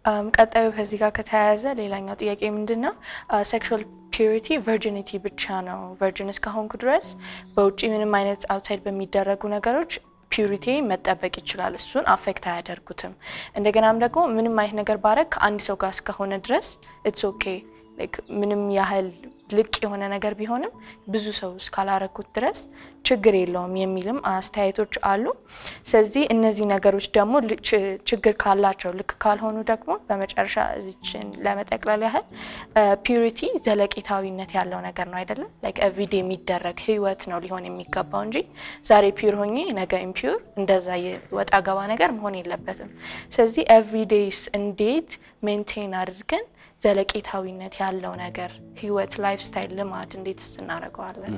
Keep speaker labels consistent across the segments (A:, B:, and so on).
A: ቀጣዩ ከዚህ ጋር ከተያያዘ ሌላኛው ጥያቄ ምንድን ነው? ሴክሹዋል ፒዩሪቲ ቨርጂኒቲ ብቻ ነው። ቨርጂን እስከሆንኩ ድረስ በውጭ ምንም አይነት አውትሳይድ በሚደረጉ ነገሮች ፒዩሪቲ መጠበቅ ይችላል። እሱን አፌክት አያደርጉትም። እንደገናም ደግሞ ምንም አይነት ነገር ባረግ ከአንድ ሰው ጋር እስከሆነ ድረስ ኢትስ ኦኬ ምንም ያህል ልቅ የሆነ ነገር ቢሆንም ብዙ ሰው እስካላረኩት ድረስ ችግር የለውም የሚልም አስተያየቶች አሉ። ስለዚህ እነዚህ ነገሮች ደግሞ ችግር ካላቸው ልክ ካልሆኑ ደግሞ በመጨረሻ እዚችን ለመጠቅለል ያህል ፒዩሪቲ ዘለቄታዊነት ያለው ነገር ነው አይደለም። ላይክ ኤቭሪዴ የሚደረግ ህይወት ነው ሊሆን የሚገባው እንጂ ዛሬ ፒዩር ሆኜ ነገ ኢምፒዩር እንደዛ ወጣ ገባ ነገር መሆን የለበትም። ስለዚህ ኤቭሪዴይስ እንዴት ሜንቴን አድርገን ዘለቄታዊነት ያለው ነገር ህይወት፣ ላይፍ ስታይል፣ ልማድ እንዴትስ እናደርገዋለን?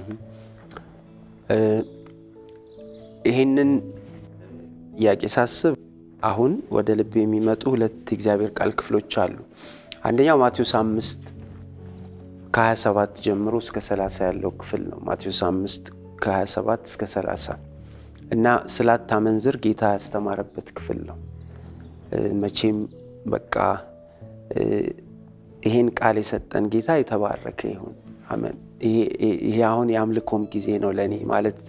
B: ይህንን ጥያቄ ሳስብ አሁን ወደ ልብ የሚመጡ ሁለት እግዚአብሔር ቃል ክፍሎች አሉ። አንደኛው ማቴዎስ አምስት ከ27 ጀምሮ እስከ 30 ያለው ክፍል ነው። ማቴዎስ አምስት ከ27 እስከ 30 እና ስላታመንዝር ጌታ ያስተማረበት ክፍል ነው። መቼም በቃ ይሄን ቃል የሰጠን ጌታ የተባረከ ይሁን። አሜን። ይሄ አሁን የአምልኮም ጊዜ ነው ለእኔ ማለት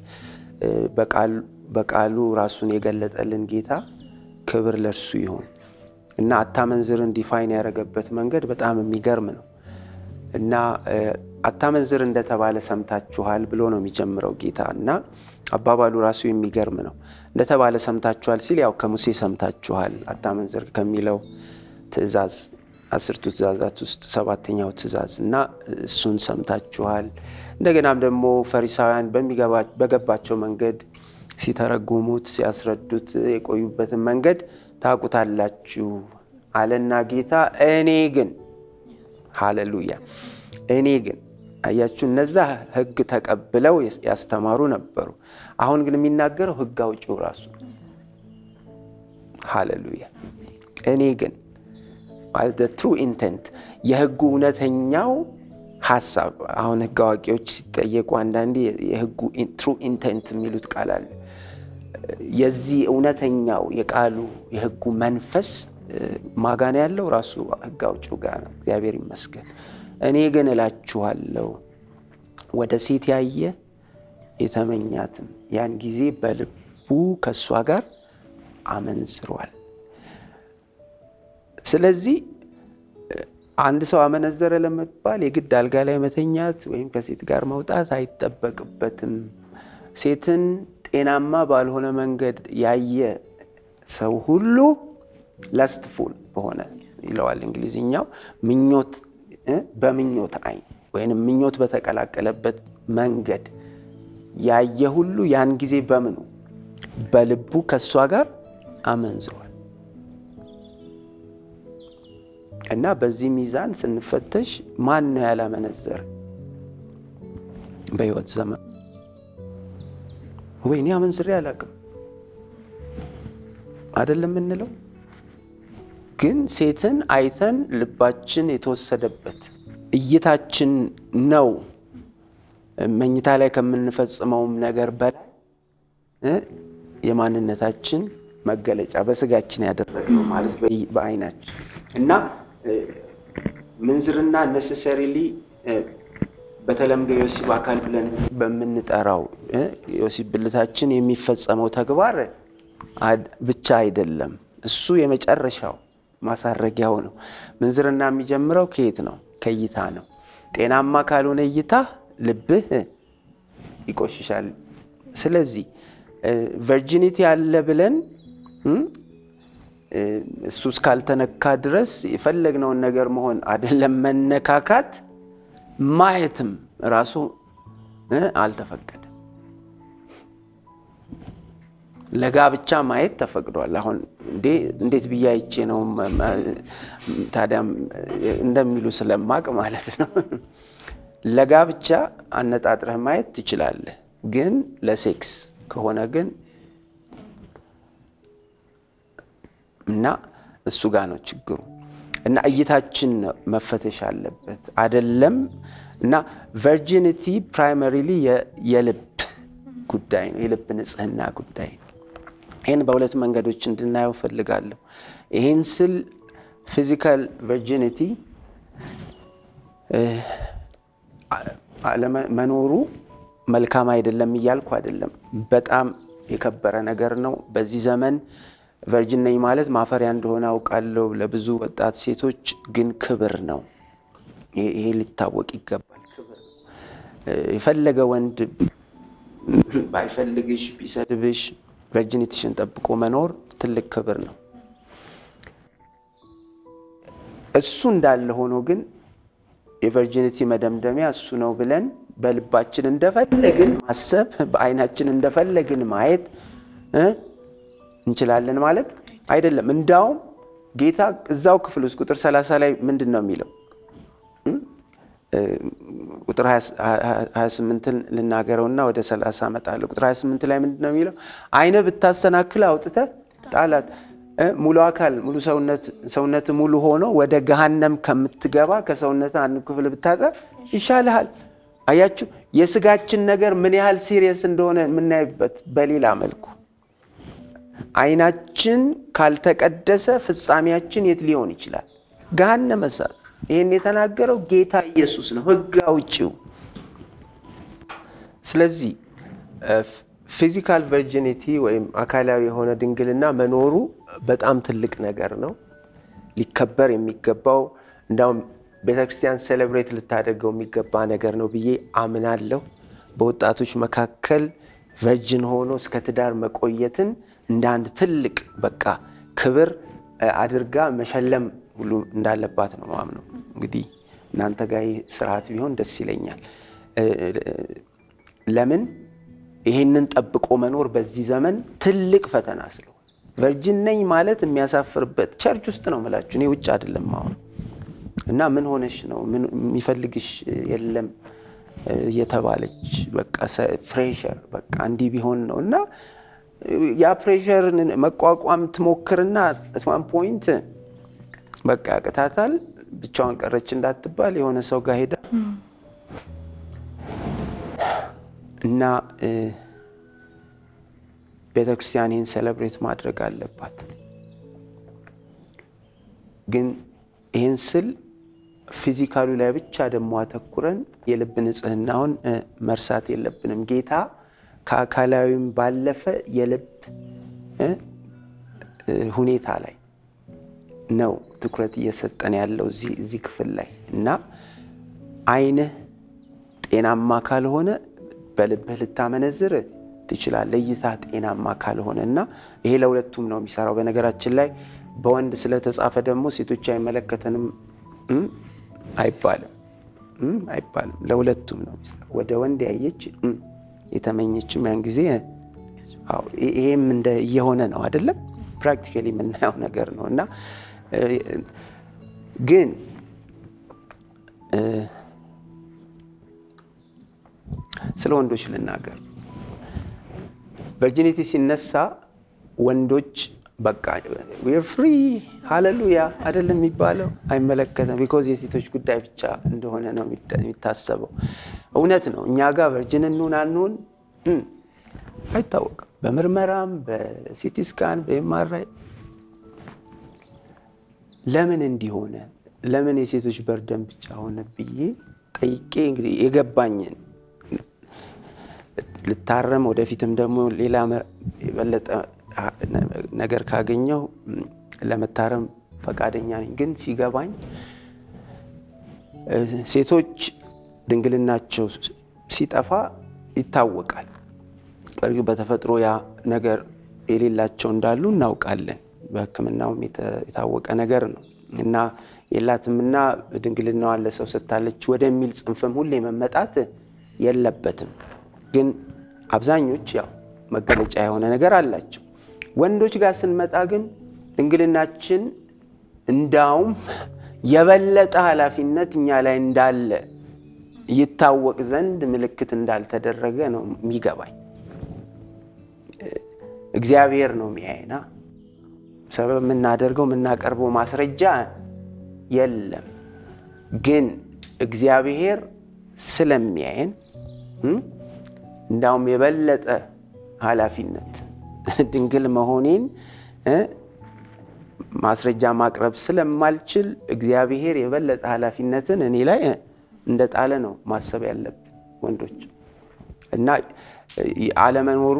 B: በቃሉ ራሱን የገለጠልን ጌታ ክብር ለእርሱ ይሁን እና አታመንዝርን ዲፋይን ያደረገበት መንገድ በጣም የሚገርም ነው እና አታመንዝር እንደተባለ ሰምታችኋል ብሎ ነው የሚጀምረው ጌታ እና አባባሉ ራሱ የሚገርም ነው። እንደተባለ ሰምታችኋል ሲል ያው ከሙሴ ሰምታችኋል አታመንዝር ከሚለው ትእዛዝ አስርቱ ትእዛዛት ውስጥ ሰባተኛው ትእዛዝ እና እሱን ሰምታችኋል። እንደገናም ደግሞ ፈሪሳውያን በገባቸው መንገድ ሲተረጉሙት ሲያስረዱት የቆዩበትን መንገድ ታውቁታላችሁ አለና ጌታ እኔ ግን ሃሌሉያ እኔ ግን አያችሁ፣ እነዛ ሕግ ተቀብለው ያስተማሩ ነበሩ። አሁን ግን የሚናገረው ሕግ አውጪው ራሱ ሃሌሉያ እኔ ግን ትሩ ኢንተንት የህጉ እውነተኛው ሀሳብ። አሁን ህግ አዋቂዎች ሲጠየቁ አንዳንዴ የህጉ ትሩ ኢንተንት የሚሉት ቃል አለ። የዚህ እውነተኛው የቃሉ የህጉ መንፈስ ማጋን ያለው ራሱ ህግ አውጪው ጋር ነው። እግዚአብሔር ይመስገን። እኔ ግን እላችኋለሁ ወደ ሴት ያየ የተመኛትም ያን ጊዜ በልቡ ከእሷ ጋር አመንዝሯል። ስለዚህ አንድ ሰው አመነዘረ ለመባል የግድ አልጋ ላይ መተኛት ወይም ከሴት ጋር መውጣት አይጠበቅበትም። ሴትን ጤናማ ባልሆነ መንገድ ያየ ሰው ሁሉ ለስትፉል በሆነ ይለዋል እንግሊዝኛው፣ ምኞት በምኞት አይን ወይም ምኞት በተቀላቀለበት መንገድ ያየ ሁሉ ያን ጊዜ በምኑ በልቡ ከእሷ ጋር አመንዝሯል። እና በዚህ ሚዛን ስንፈተሽ ማን ነው ያላመነዘረ በሕይወት ዘመን? ወይኔ አመንዝሬ አላውቅም አይደለም የምንለው። ግን ሴትን አይተን ልባችን የተወሰደበት እይታችን ነው መኝታ ላይ ከምንፈጽመውም ነገር በላይ የማንነታችን መገለጫ በስጋችን ያደረግነው ማለት በአይናችን እና ምንዝርና ነሰሰሪሊ በተለምዶ የወሲብ አካል ብለን በምንጠራው የወሲብ ብልታችን የሚፈጸመው ተግባር ብቻ አይደለም። እሱ የመጨረሻው ማሳረጊያው ነው። ምንዝርና የሚጀምረው ከየት ነው? ከእይታ ነው። ጤናማ ካልሆነ እይታ ልብህ ይቆሽሻል። ስለዚህ ቨርጂኒቲ አለ ብለን እሱ እስካልተነካ ድረስ የፈለግነውን ነገር መሆን አይደለም መነካካት ማየትም ራሱ አልተፈቀደም። ለጋብቻ ማየት ተፈቅዷል። አሁን እንዴት ብዬ አይቼ ነው ታዲያም እንደሚሉ ስለማቅ ማለት ነው። ለጋብቻ አነጣጥረህ ማየት ትችላለህ፣ ግን ለሴክስ ከሆነ ግን እና እሱ ጋር ነው ችግሩ። እና እይታችን መፈተሽ አለበት አደለም። እና ቨርጂኒቲ ፕራይመሪሊ የልብ ጉዳይ ነው፣ የልብ ንጽህና ጉዳይ ነው። ይህን በሁለት መንገዶች እንድናየው ፈልጋለሁ። ይህን ስል ፊዚካል ቨርጂኒቲ መኖሩ መልካም አይደለም እያልኩ አይደለም። በጣም የከበረ ነገር ነው። በዚህ ዘመን ቨርጅን ነኝ ማለት ማፈሪያ እንደሆነ አውቃለሁ ለብዙ ወጣት ሴቶች፣ ግን ክብር ነው። ይሄ ሊታወቅ ይገባል። ክብር ነው። የፈለገ ወንድ ባይፈልግሽ ቢሰድብሽ ቨርጂኒቲሽን ጠብቆ መኖር ትልቅ ክብር ነው። እሱ እንዳለ ሆኖ ግን የቨርጂኒቲ መደምደሚያ እሱ ነው ብለን በልባችን እንደፈለግን ማሰብ በዓይናችን እንደፈለግን ማየት እንችላለን ማለት አይደለም። እንዳውም ጌታ እዛው ክፍል ውስጥ ቁጥር 30 ላይ ምንድን ነው የሚለው? ቁጥር 28ን ልናገረውና ወደ 30 እመጣለሁ። ቁጥር 28 ላይ ምንድን ነው የሚለው? ዓይነ ብታሰናክል አውጥተህ ጣላት። ሙሉ አካል ሙሉ ሰውነት ሙሉ ሆኖ ወደ ገሃነም ከምትገባ ከሰውነት አንድ ክፍል ብታጠር ይሻልሃል። አያችሁ፣ የስጋችን ነገር ምን ያህል ሲሪየስ እንደሆነ የምናይበት በሌላ መልኩ ዓይናችን ካልተቀደሰ ፍጻሜያችን የት ሊሆን ይችላል? ገሃነመ እሳት። ይህን የተናገረው ጌታ ኢየሱስ ነው፣ ሕግ አውጪው። ስለዚህ ፊዚካል ቨርጂኒቲ ወይም አካላዊ የሆነ ድንግልና መኖሩ በጣም ትልቅ ነገር ነው፣ ሊከበር የሚገባው እንዳውም ቤተ ክርስቲያን ሴሌብሬት ልታደርገው የሚገባ ነገር ነው ብዬ አምናለሁ። በወጣቶች መካከል ቨርጅን ሆኖ እስከ ትዳር መቆየትን እንደ አንድ ትልቅ በቃ ክብር አድርጋ መሸለም ሁሉ እንዳለባት ነው ማምነው። እንግዲህ እናንተ ጋር ስርዓት ቢሆን ደስ ይለኛል። ለምን ይሄንን ጠብቆ መኖር በዚህ ዘመን ትልቅ ፈተና ስለሆነ ቨርጅን ነኝ ማለት የሚያሳፍርበት ቸርች ውስጥ ነው የምላችሁ፣ እኔ ውጭ አይደለም አሁን እና ምን ሆነሽ ነው የሚፈልግሽ የለም እየተባለች በቃ ፕሬሸር በቃ እንዲህ ቢሆን ነው እና ያ ፕሬሸርን መቋቋም ትሞክርና ዋን ፖይንት በቃ ያቅታታል። ብቻዋን ቀረች እንዳትባል የሆነ ሰው ጋር ሄዳ እና ቤተ ክርስቲያን ይህን ሴሌብሬት ማድረግ አለባት። ግን ይህን ስል ፊዚካሉ ላይ ብቻ ደግሞ አተኩረን የልብ ንጽህናውን መርሳት የለብንም። ጌታ ከአካላዊም ባለፈ የልብ ሁኔታ ላይ ነው ትኩረት እየሰጠን ያለው እዚህ ክፍል ላይ እና ዓይንህ ጤናማ ካልሆነ በልብህ ልታመነዝር ትችላለህ። እይታ ጤናማ ካልሆነ እና ይሄ ለሁለቱም ነው የሚሰራው። በነገራችን ላይ በወንድ ስለተጻፈ ደግሞ ሴቶች አይመለከተንም አይባልም አይባልም። ለሁለቱም ነው የሚሰራው። ወደ ወንድ ያየች የተመኘችም ያን ጊዜ ይሄም እንደ እየሆነ ነው አይደለም። ፕራክቲካሊ የምናየው ነገር ነው እና ግን ስለ ወንዶች ልናገር። ቨርጂኒቲ ሲነሳ ወንዶች በቃ ዌር ፍሪ ሃሌሉያ አይደለም የሚባለው፣ አይመለከተም። ቢኮዝ የሴቶች ጉዳይ ብቻ እንደሆነ ነው የሚታሰበው። እውነት ነው። እኛ ጋር ቨርጅን እንሁን አንሁን አይታወቅም። በምርመራም በሲቲ ስካን በኤምአርአይ ለምን እንዲሆነ ለምን የሴቶች በርደን ብቻ ሆነ ብዬ ጠይቄ እንግዲህ የገባኝን ልታረም ወደፊትም ደግሞ ሌላ የበለጠ ነገር ካገኘው ለመታረም ፈቃደኛ ነኝ። ግን ሲገባኝ ሴቶች ድንግልናቸው ሲጠፋ ይታወቃል። በእርግጥ በተፈጥሮ ያ ነገር የሌላቸው እንዳሉ እናውቃለን። በሕክምናውም የታወቀ ነገር ነው እና የላትምና ድንግልናዋን ለሰው ሰጥታለች ወደሚል ጽንፍም ሁሌ መመጣት የለበትም። ግን አብዛኞች ያው መገለጫ የሆነ ነገር አላቸው። ወንዶች ጋር ስንመጣ ግን ድንግልናችን እንዳውም የበለጠ ኃላፊነት እኛ ላይ እንዳለ ይታወቅ ዘንድ ምልክት እንዳልተደረገ ነው የሚገባኝ። እግዚአብሔር ነው የሚያይና ሰበብ የምናደርገው የምናቀርበው ማስረጃ የለም። ግን እግዚአብሔር ስለሚያየን እንዳውም የበለጠ ኃላፊነት ድንግል መሆኔን ማስረጃ ማቅረብ ስለማልችል እግዚአብሔር የበለጠ ኃላፊነትን እኔ ላይ እንደጣለ ነው ማሰብ ያለብን ወንዶች እና አለመኖሩ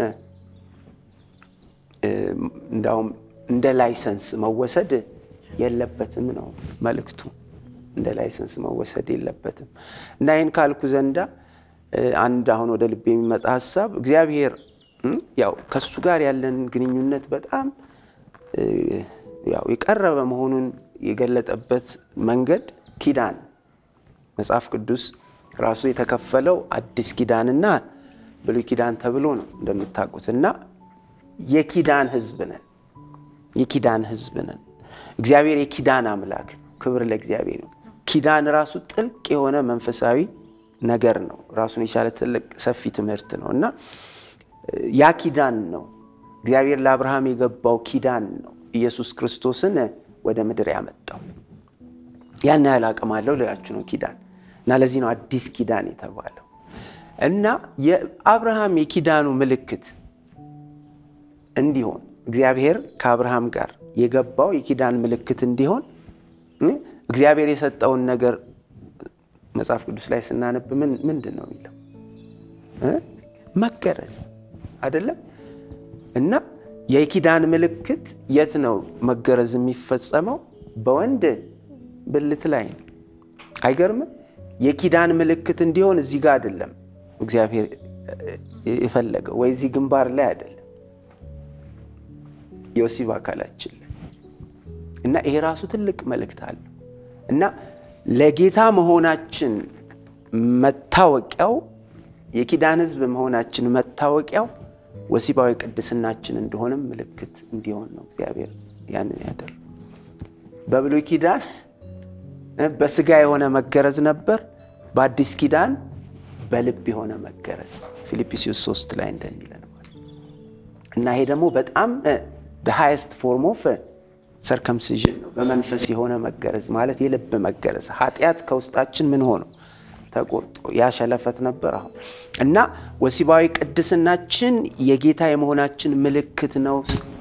B: እንዳውም እንደ ላይሰንስ መወሰድ የለበትም ነው መልእክቱ። እንደ ላይሰንስ መወሰድ የለበትም እና ይህን ካልኩ ዘንዳ አንድ አሁን ወደ ልብ የሚመጣ ሀሳብ እግዚአብሔር ያው ከእሱ ጋር ያለን ግንኙነት በጣም ያው የቀረበ መሆኑን የገለጠበት መንገድ ኪዳን መጽሐፍ ቅዱስ ራሱ የተከፈለው አዲስ ኪዳንና ብሉይ ኪዳን ተብሎ ነው እንደምታውቁት እና የኪዳን ሕዝብ ነን። የኪዳን ሕዝብ ነን። እግዚአብሔር የኪዳን አምላክ ነው። ክብር ለእግዚአብሔር ነው። ኪዳን ራሱ ጥልቅ የሆነ መንፈሳዊ ነገር ነው። ራሱን የቻለ ትልቅ ሰፊ ትምህርት ነው እና ያ ኪዳን ነው እግዚአብሔር ለአብርሃም የገባው ኪዳን ነው ኢየሱስ ክርስቶስን ወደ ምድር ያመጣው። ያን ያህል አቅም አለው ልላችሁ ነው ኪዳን እና ለዚህ ነው አዲስ ኪዳን የተባለው እና የአብርሃም የኪዳኑ ምልክት እንዲሆን እግዚአብሔር ከአብርሃም ጋር የገባው የኪዳን ምልክት እንዲሆን እግዚአብሔር የሰጠውን ነገር መጽሐፍ ቅዱስ ላይ ስናነብ ምንድን ነው የሚለው? መገረዝ አይደለም እና የኪዳን ምልክት የት ነው መገረዝ የሚፈጸመው? በወንድ ብልት ላይ ነው። አይገርምም? የኪዳን ምልክት እንዲሆን እዚህ ጋር አይደለም እግዚአብሔር የፈለገው ወይ እዚህ ግንባር ላይ አይደለም የወሲብ አካላችን ላይ እና ይሄ ራሱ ትልቅ መልእክት አለው እና ለጌታ መሆናችን መታወቂያው የኪዳን ሕዝብ መሆናችን መታወቂያው ወሲባዊ ቅድስናችን እንደሆነም ምልክት እንዲሆን ነው እግዚአብሔር ያንን ያደር በብሉይ ኪዳን በስጋ የሆነ መገረዝ ነበር። በአዲስ ኪዳን በልብ የሆነ መገረዝ ፊልጵስዩስ ሶስት ላይ እንደሚለን እና ይሄ ደግሞ በጣም ሃይስት ፎርም ኦፍ ሰርከምሲዥን ነው። በመንፈስ የሆነ መገረዝ ማለት የልብ መገረዝ ኃጢአት ከውስጣችን ምን ሆነው ተቆርጦ ያሸለፈት ነበር። አሁን እና ወሲባዊ ቅድስናችን የጌታ የመሆናችን ምልክት ነው።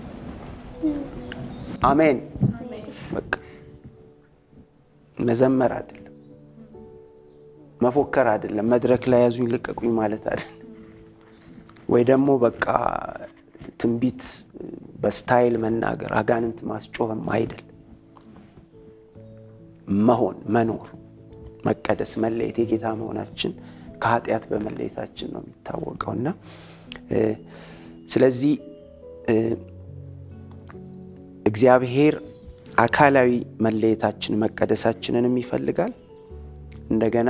B: አሜን። በቃ መዘመር አይደለም፣ መፎከር አይደለም፣ መድረክ ላይ ያዙኝ ልቀቁኝ ማለት አይደለም፣ ወይ ደግሞ በቃ ትንቢት በስታይል መናገር አጋንንት ማስጮህም አይደል። መሆን መኖር መቀደስ መለየት የጌታ መሆናችን ከኃጢአት በመለየታችን ነው የሚታወቀው እና ስለዚህ እግዚአብሔር አካላዊ መለየታችን መቀደሳችንንም ይፈልጋል። እንደገና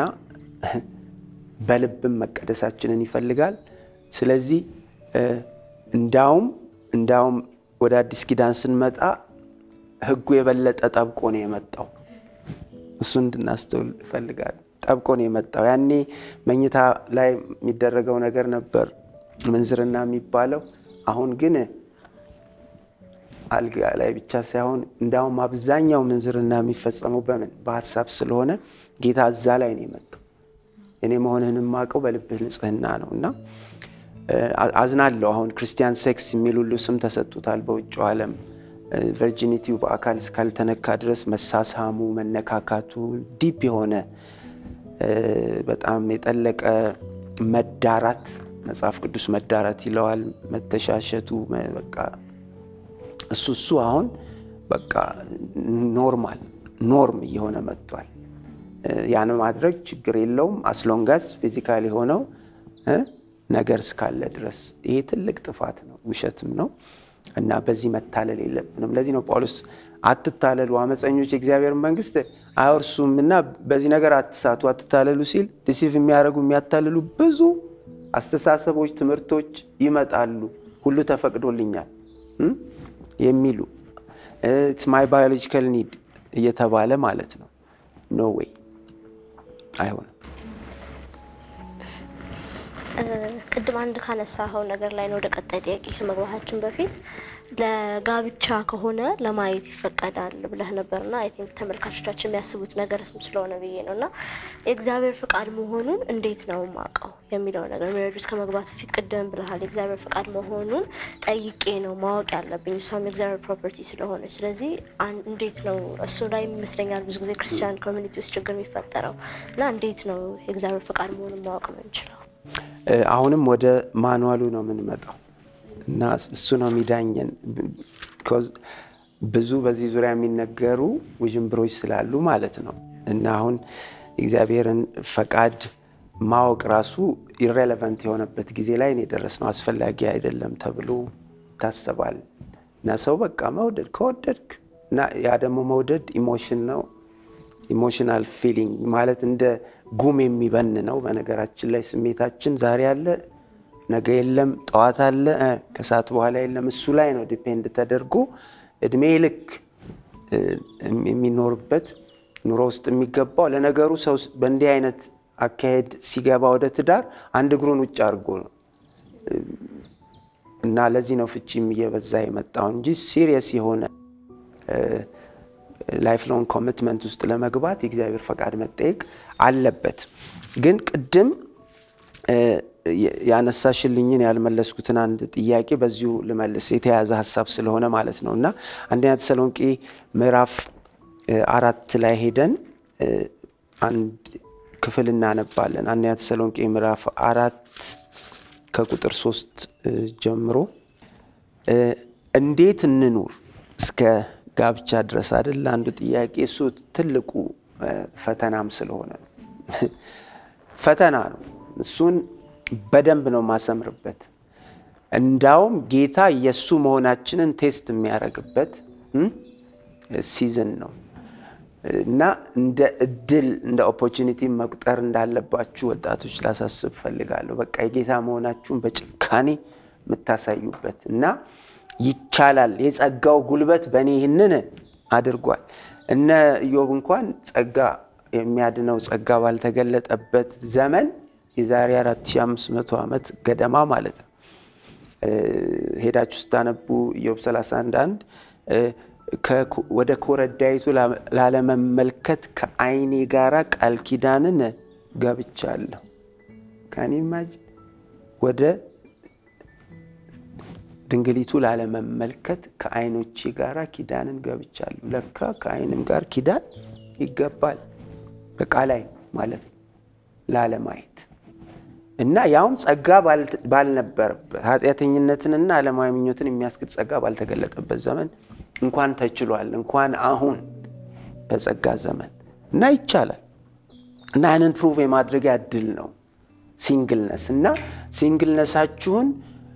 B: በልብም መቀደሳችንን ይፈልጋል። ስለዚህ እንዳውም እንዳውም ወደ አዲስ ኪዳን ስንመጣ ሕጉ የበለጠ ጠብቆ ነው የመጣው። እሱ እንድናስተውል እፈልጋለሁ። ጠብቆ ነው የመጣው። ያኔ መኝታ ላይ የሚደረገው ነገር ነበር ምንዝርና የሚባለው። አሁን ግን አልጋ ላይ ብቻ ሳይሆን እንዳውም አብዛኛው ምንዝርና የሚፈጸመው በምን በሀሳብ ስለሆነ ጌታ እዛ ላይ ነው የመጣው። እኔ መሆንህን የማውቀው በልብህ ንጽህና ነው እና አዝናለሁ። አሁን ክርስቲያን ሴክስ የሚል ሁሉ ስም ተሰጥቶታል በውጭው ዓለም ቨርጂኒቲው በአካል እስካልተነካ ድረስ መሳሳሙ፣ መነካካቱ ዲፕ የሆነ በጣም የጠለቀ መዳራት መጽሐፍ ቅዱስ መዳራት ይለዋል። መተሻሸቱ በቃ እሱ እሱ አሁን በቃ ኖርማል ኖርም እየሆነ መጥቷል። ያን ማድረግ ችግር የለውም አስሎንጋስ ፊዚካል የሆነው ነገር እስካለ ድረስ ይሄ ትልቅ ጥፋት ነው፣ ውሸትም ነው እና በዚህ መታለል የለብንም። ለዚህ ነው ጳውሎስ አትታለሉ፣ አመፀኞች የእግዚአብሔር መንግስት አይወርሱም እና በዚህ ነገር አትሳቱ፣ አትታለሉ ሲል ዲሲቭ የሚያደርጉ የሚያታልሉ ብዙ አስተሳሰቦች፣ ትምህርቶች ይመጣሉ። ሁሉ ተፈቅዶልኛል የሚሉ ኢትስ ማይ ባዮሎጂካል ኒድ እየተባለ ማለት ነው። ኖ ዌይ አይሆንም።
C: ቅድም አንድ ካነሳኸው ነገር ላይ ነው ወደ ቀጣይ ጥያቄ ከመግባታችን በፊት ለጋብቻ ከሆነ ለማየት ይፈቀዳል ብለህ ነበርና አይ ቲንክ ተመልካቾቻችን የሚያስቡት ነገር እሱም ስለሆነ ብዬ ነው እና የእግዚአብሔር ፍቃድ መሆኑን እንዴት ነው ማውቀው የሚለው ነገር ሜሬጅ ውስጥ ከመግባት በፊት ቅድም ብለሃል። የእግዚአብሔር ፍቃድ መሆኑን ጠይቄ ነው ማወቅ ያለብኝ እሷም የእግዚአብሔር ፕሮፐርቲ ስለሆነ። ስለዚህ አን- እንዴት ነው እሱ ላይ ይመስለኛል ብዙ ጊዜ ክርስቲያን ኮሚኒቲ ውስጥ ችግር የሚፈጠረው እና እንዴት ነው የእግዚአብሔር ፍቃድ መሆኑን ማወቅ የምንችለው?
B: እ፣ አሁንም ወደ ማኑዋሉ ነው የምንመጣው እና እሱ ነው የሚዳኘን። ቢኮዝ ብዙ በዚህ ዙሪያ የሚነገሩ ውዥንብሮች ስላሉ ማለት ነው እና አሁን የእግዚአብሔርን ፈቃድ ማወቅ ራሱ ኢሬሌቫንት የሆነበት ጊዜ ላይ ነው የደረስነው። አስፈላጊ አይደለም ተብሎ ይታሰባል እና ሰው በቃ መውደድ ከወደድክ እና ያ ደግሞ መውደድ ኢሞሽን ነው ኢሞሽናል ፊሊንግ ማለት እንደ ጉም የሚበን ነው። በነገራችን ላይ ስሜታችን ዛሬ አለ፣ ነገ የለም፣ ጠዋት አለ፣ እ፣ ከሰዓት በኋላ የለም። እሱ ላይ ነው ዲፔንድ ተደርጎ እድሜ ልክ እ፣ የሚኖርበት ኑሮ ውስጥ የሚገባው። ለነገሩ ሰው በእንዲህ አይነት አካሄድ ሲገባ ወደ ትዳር አንድ እግሩን ውጭ አድርጎ ነው እና ለዚህ ነው ፍቺም እየበዛ የመጣው እንጂ ሲሪየስ የሆነ ላይፍ ሎንግ ኮሚትመንት ውስጥ ለመግባት የእግዚአብሔር ፈቃድ መጠየቅ አለበት። ግን ቅድም እ፣ ያነሳሽልኝን ያልመለስኩትን አንድ ጥያቄ በዚሁ ልመልስ፣ የተያያዘ ሀሳብ ስለሆነ ማለት ነው እና አንደኛ ተሰሎንቄ ምዕራፍ እ፣ አራት ላይ ሄደን እ፣ አንድ ክፍል እናነባለን። አንደኛ ተሰሎንቄ ምዕራፍ አራት ከቁጥር ሶስት እ፣ ጀምሮ እ፣ እንዴት እንኑር እስከ ጋብቻ ድረስ አይደል? አንዱ ጥያቄ እሱ ትልቁ እ፣ ፈተናም ስለሆነ ነው። ፈተና ነው። እሱን በደንብ ነው ማሰምርበት። እንዳውም ጌታ የእሱ መሆናችንን ቴስት የሚያደርግበት እም፣ ሲዝን ነው እና እንደ እድል እንደ ኦፖርቹኒቲ መቁጠር እንዳለባችሁ ወጣቶች ላሳስብ ፈልጋለሁ። በቃ የጌታ መሆናችሁን በጭካኔ የምታሳዩበት እና ይቻላል፣ የጸጋው ጉልበት በእኔ ይህንን አድርጓል። እነ ኢዮብ እንኳን ጸጋ የሚያድነው ጸጋ ባልተገለጠበት ዘመን የዛሬ 4500 ዓመት ገደማ ማለት ነው እ፣ ሄዳችሁ ስታነቡ ኢዮብ 31 አንድ እ፣ ከኮ- ወደ ኮረዳይቱ ላ- ላለመመልከት ከዓይኔ ጋራ ቃል ኪዳንን ገብቻለሁ። ካን ኢማጂን ወደ ድንግሊቱ ላለመመልከት ከዓይኖቼ ጋራ ኪዳንን ገብቻለሁ። ለካ ከዓይንም ጋር ኪዳን ይገባል። በቃ ላይ ማለት ነው ላለማየት እና ያውም ጸጋ ባል- ባልነበረበት ኃጢአተኝነትንና ዓለማዊ ምኞትን የሚያስክድ ጸጋ ባልተገለጠበት ዘመን እንኳን ተችሏል፣ እንኳን አሁን በጸጋ ዘመን እና ይቻላል እና ያንን ፕሩቭ የማድረጊያ እድል ነው ሲንግልነስ እና ሲንግልነሳችሁን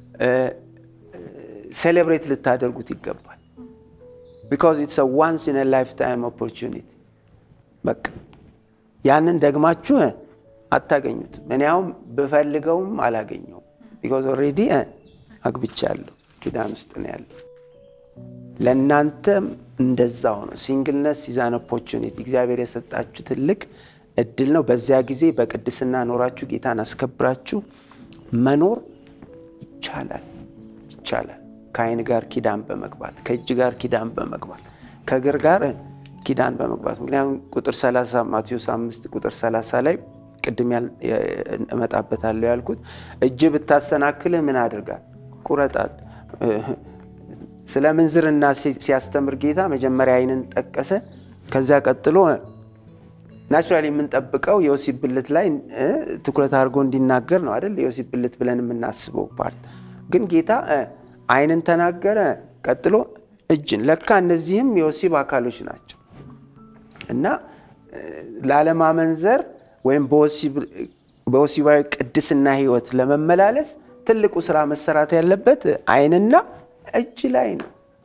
B: ሴሌብሬት ልታደርጉት ይገባል። ቢካዝ ኢትስ ዋንስ ኢን ላይፍ ታይም ኦፖርቹኒቲ በቃ ያንን ደግማችሁ እ፣ አታገኙትም። እኔ አሁን ብፈልገውም አላገኘውም። ቢካዝ ኦልሬዲ አግብቻለሁ፣ ኪዳን ውስጥ ነው ያለው። ለእናንተም እንደዛው ነው። ሲንግልነስ ኢዛን ኦፖርቹኒቲ እግዚአብሔር የሰጣችሁ ትልቅ እድል ነው። በዚያ ጊዜ በቅድስና ኖራችሁ ጌታን አስከብራችሁ መኖር ይቻላል ይቻላል። ከዓይን ጋር ኪዳን በመግባት ከእጅ ጋር ኪዳን በመግባት ከእግር ጋር ኪዳን በመግባት ምክንያቱም ቁጥር 30 ማቴዎስ 5 ቁጥር 30 ላይ ቅድም ያል- የ- እመጣበታለሁ ያልኩት እጅ ብታሰናክልህ ምን አድርጋል? ቁረጣት። ስለ ምንዝርና ሲ- ሲያስተምር ጌታ መጀመሪያ ዓይንን ጠቀሰ። ከዚያ ቀጥሎ ናቹራሊ የምንጠብቀው የወሲብ ብልት ላይ እ፣ ትኩረት አድርጎ እንዲናገር ነው አይደል? የወሲብ ብልት ብለን የምናስበው ፓርት ግን ጌታ እ፣ ዓይንን ተናገረ። ቀጥሎ እጅን። ለካ እነዚህም የወሲብ አካሎች ናቸው እና እ፣ ላለማመንዘር ወይም በወሲብ- በወሲባዊ ቅድስና ሕይወት ለመመላለስ ትልቁ ስራ መሰራት ያለበት ዓይንና እጅ ላይ ነው።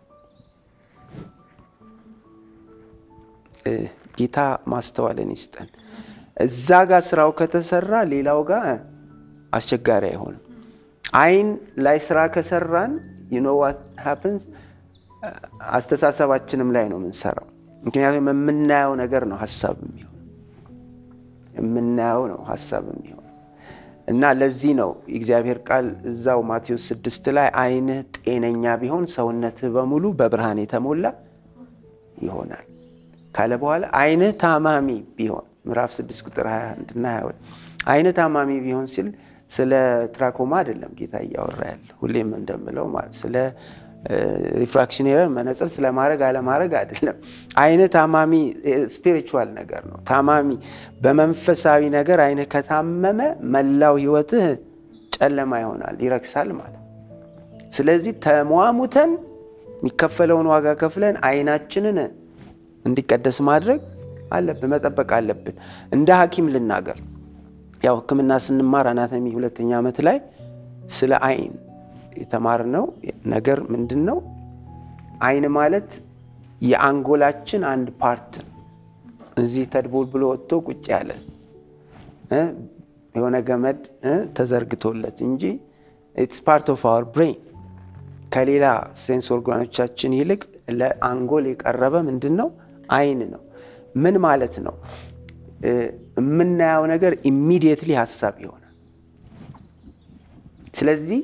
B: እ፣ ጌታ ማስተዋልን ይስጠን። እዛ ጋር ስራው ከተሰራ ሌላው ጋር አስቸጋሪ አይሆንም። ዓይን ላይ ስራ ከሰራን you know what happens አስተሳሰባችንም ላይ ነው የምንሰራው። ምክንያቱም የምናየው ነገር ነው ሀሳብ የሚሆን የምናየው ነው ሀሳብ የሚሆን እና ለዚህ ነው የእግዚአብሔር ቃል እዛው ማቴዎስ ስድስት ላይ ዓይንህ ጤነኛ ቢሆን ሰውነትህ በሙሉ በብርሃን የተሞላ ይሆናል ካለ በኋላ ዓይንህ ታማሚ ቢሆን ምዕራፍ 6 ቁጥር 21 እና 22 ዓይንህ ታማሚ ቢሆን ሲል ስለ ትራኮማ አይደለም ጌታ እያወራ ያለ ሁሌም እንደምለው ማለት ስለ ሪፍራክሽን ኤረር መነጽር ስለማድረግ አለማድረግ አይደለም። ዓይንህ ታማሚ ስፒሪቹዋል ነገር ነው። ታማሚ በመንፈሳዊ ነገር ዓይንህ ከታመመ መላው ሕይወትህ ጨለማ ይሆናል፣ ይረክሳል ማለት ስለዚህ ተሟሙተን የሚከፈለውን ዋጋ ከፍለን ዓይናችንን እንዲቀደስ ማድረግ አለብን፣ መጠበቅ አለብን። እንደ ሐኪም ልናገር ያው ሕክምና ስንማር አናቶሚ ሁለተኛ ዓመት ላይ ስለ ዓይን የተማርነው ነገር ምንድን ነው? ዓይን ማለት የአንጎላችን አንድ ፓርት ነው። እዚህ ተድቦል ብሎ ወጥቶ ቁጭ ያለ የሆነ ገመድ ተዘርግቶለት እንጂ ኢትስ ፓርት ኦፍ አወር ብሬን ከሌላ ሴንስ ኦርጋኖቻችን ይልቅ ለአንጎል የቀረበ ምንድን ነው? ዓይን ነው። ምን ማለት ነው? የምናየው ነገር ኢሚዲየትሊ ሀሳብ ይሆናል። ስለዚህ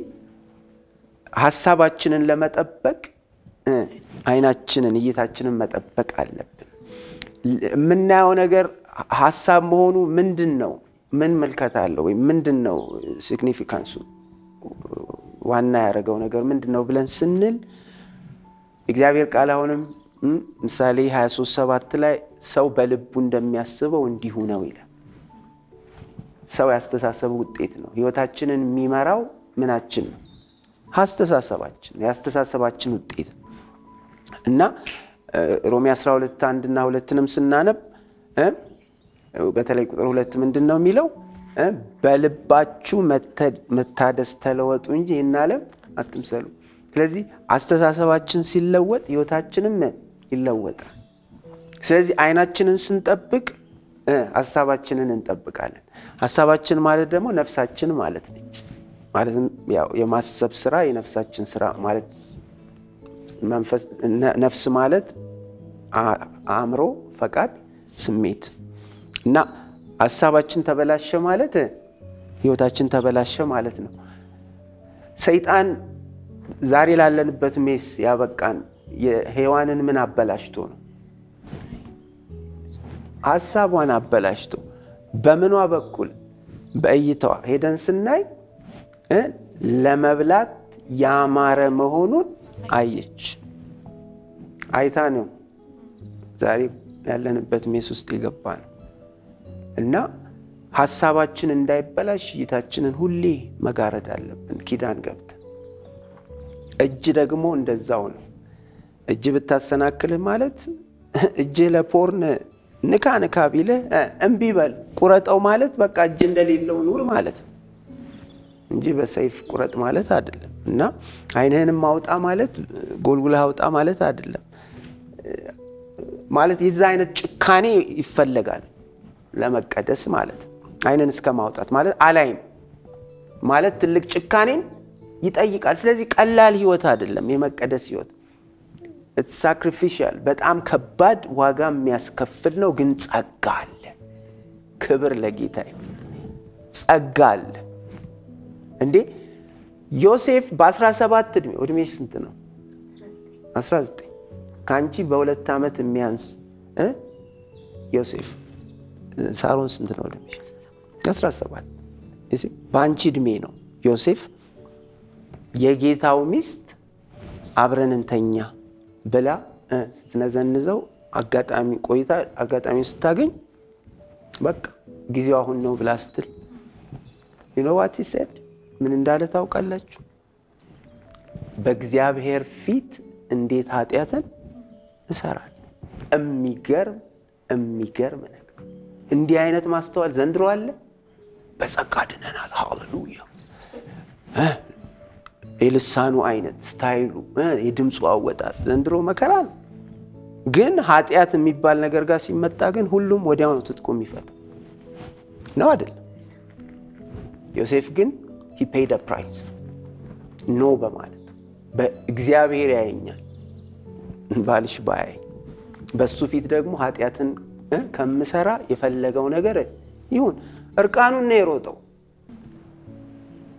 B: ሀሳባችንን ለመጠበቅ ዓይናችንን እይታችንን መጠበቅ አለብን። የምናየው ነገር ሀሳብ መሆኑ ምንድን ነው? ምን መልከት አለው? ወይም ምንድን ነው ሲግኒፊካንሱ? ዋና ያደረገው ነገር ምንድን ነው ብለን ስንል እግዚአብሔር ቃል አሁንም ምሳሌ 23 ሰባት ላይ ሰው በልቡ እንደሚያስበው እንዲሁ ነው ይላል። ሰው ያስተሳሰቡ ውጤት ነው። ህይወታችንን የሚመራው ምናችን ነው? አስተሳሰባችን የአስተሳሰባችን ውጤት ነው እና ሮሜ 12 አንድ እና ሁለትንም ስናነብ በተለይ ቁጥር ሁለት ምንድን ነው የሚለው? በልባችሁ መታደስ ተለወጡ እንጂ ይህን ዓለም አትምሰሉ። ስለዚህ አስተሳሰባችን ሲለወጥ ህይወታችንም ይለወጣል። ስለዚህ ዓይናችንን ስንጠብቅ ሀሳባችንን እንጠብቃለን። ሀሳባችን ማለት ደግሞ ነፍሳችን ማለት ነች። ማለትም ያው የማሰብ ስራ የነፍሳችን ስራ ማለት ነፍስ ማለት አእምሮ፣ ፈቃድ፣ ስሜት እና ሀሳባችን ተበላሸ ማለት ህይወታችን ተበላሸ ማለት ነው። ሰይጣን ዛሬ ላለንበት ሜስ ያበቃን የሔዋንን ምን አበላሽቶ ነው? ሀሳቧን አበላሽቶ በምኗ በኩል በእይታዋ ሄደን ስናይ ለመብላት ያማረ መሆኑን አየች። አይታ ነው ዛሬ ያለንበት ሜስ ውስጥ የገባ ነው እና ሀሳባችን እንዳይበላሽ እይታችንን ሁሌ መጋረድ አለብን። ኪዳን ገብተን እጅ ደግሞ እንደዛው ነው። እጅ ብታሰናክልህ ማለት እጅህ ለፖርን ንካ ንካ ቢልህ እምቢ በል ቁረጠው ማለት በቃ እጅ እንደሌለው ኑር ማለት ነው እንጂ በሰይፍ ቁረጥ ማለት አይደለም። እና ዓይንህንም አውጣ ማለት ጎልጉለህ አውጣ ማለት አይደለም። ማለት የዛ አይነት ጭካኔ ይፈለጋል ለመቀደስ ማለት ዓይንን እስከ ማውጣት ማለት አላይም ማለት ትልቅ ጭካኔን ይጠይቃል። ስለዚህ ቀላል ህይወት አይደለም የመቀደስ ህይወት ሳክሪፊሻል በጣም ከባድ ዋጋ የሚያስከፍል ነው። ግን ጸጋ አለ። ክብር ለጌታ ይሁን። ጸጋ አለ እንዴ ዮሴፍ በ17 ዕድሜ ዕድሜሽ ስንት ነው? 19 ከአንቺ በሁለት ዓመት የሚያንስ ዮሴፍ ሳሮን ስንት ነው ዕድሜሽ? 17 በአንቺ ዕድሜ ነው ዮሴፍ የጌታው ሚስት አብረን እንተኛ ብላ ስትነዘንዘው አጋጣሚ ቆይታ አጋጣሚ ስታገኝ በቃ ጊዜው አሁን ነው ብላ ስትል ዩኖዋት ሴድ ምን እንዳለ ታውቃላችሁ? በእግዚአብሔር ፊት እንዴት ኃጢአትን እሰራለሁ። የሚገርም የሚገርም ነገር። እንዲህ አይነት ማስተዋል ዘንድሮ አለ። በጸጋ ድነናል። ሃሌሉያ የልሳኑ አይነት ስታይሉ፣ የድምፁ አወጣት ዘንድሮ መከራ ነው። ግን ኃጢአት የሚባል ነገር ጋር ሲመጣ ግን ሁሉም ወዲያው ነው ትጥቁ የሚፈታው ነው አይደለም? ዮሴፍ ግን ሂ ፔይድ ፕራይስ ኖ በማለት በእግዚአብሔር ያየኛል ባልሽ ባያይ በሱ ፊት ደግሞ ኃጢአትን ከምሰራ የፈለገው ነገር ይሁን። እርቃኑን ነው የሮጠው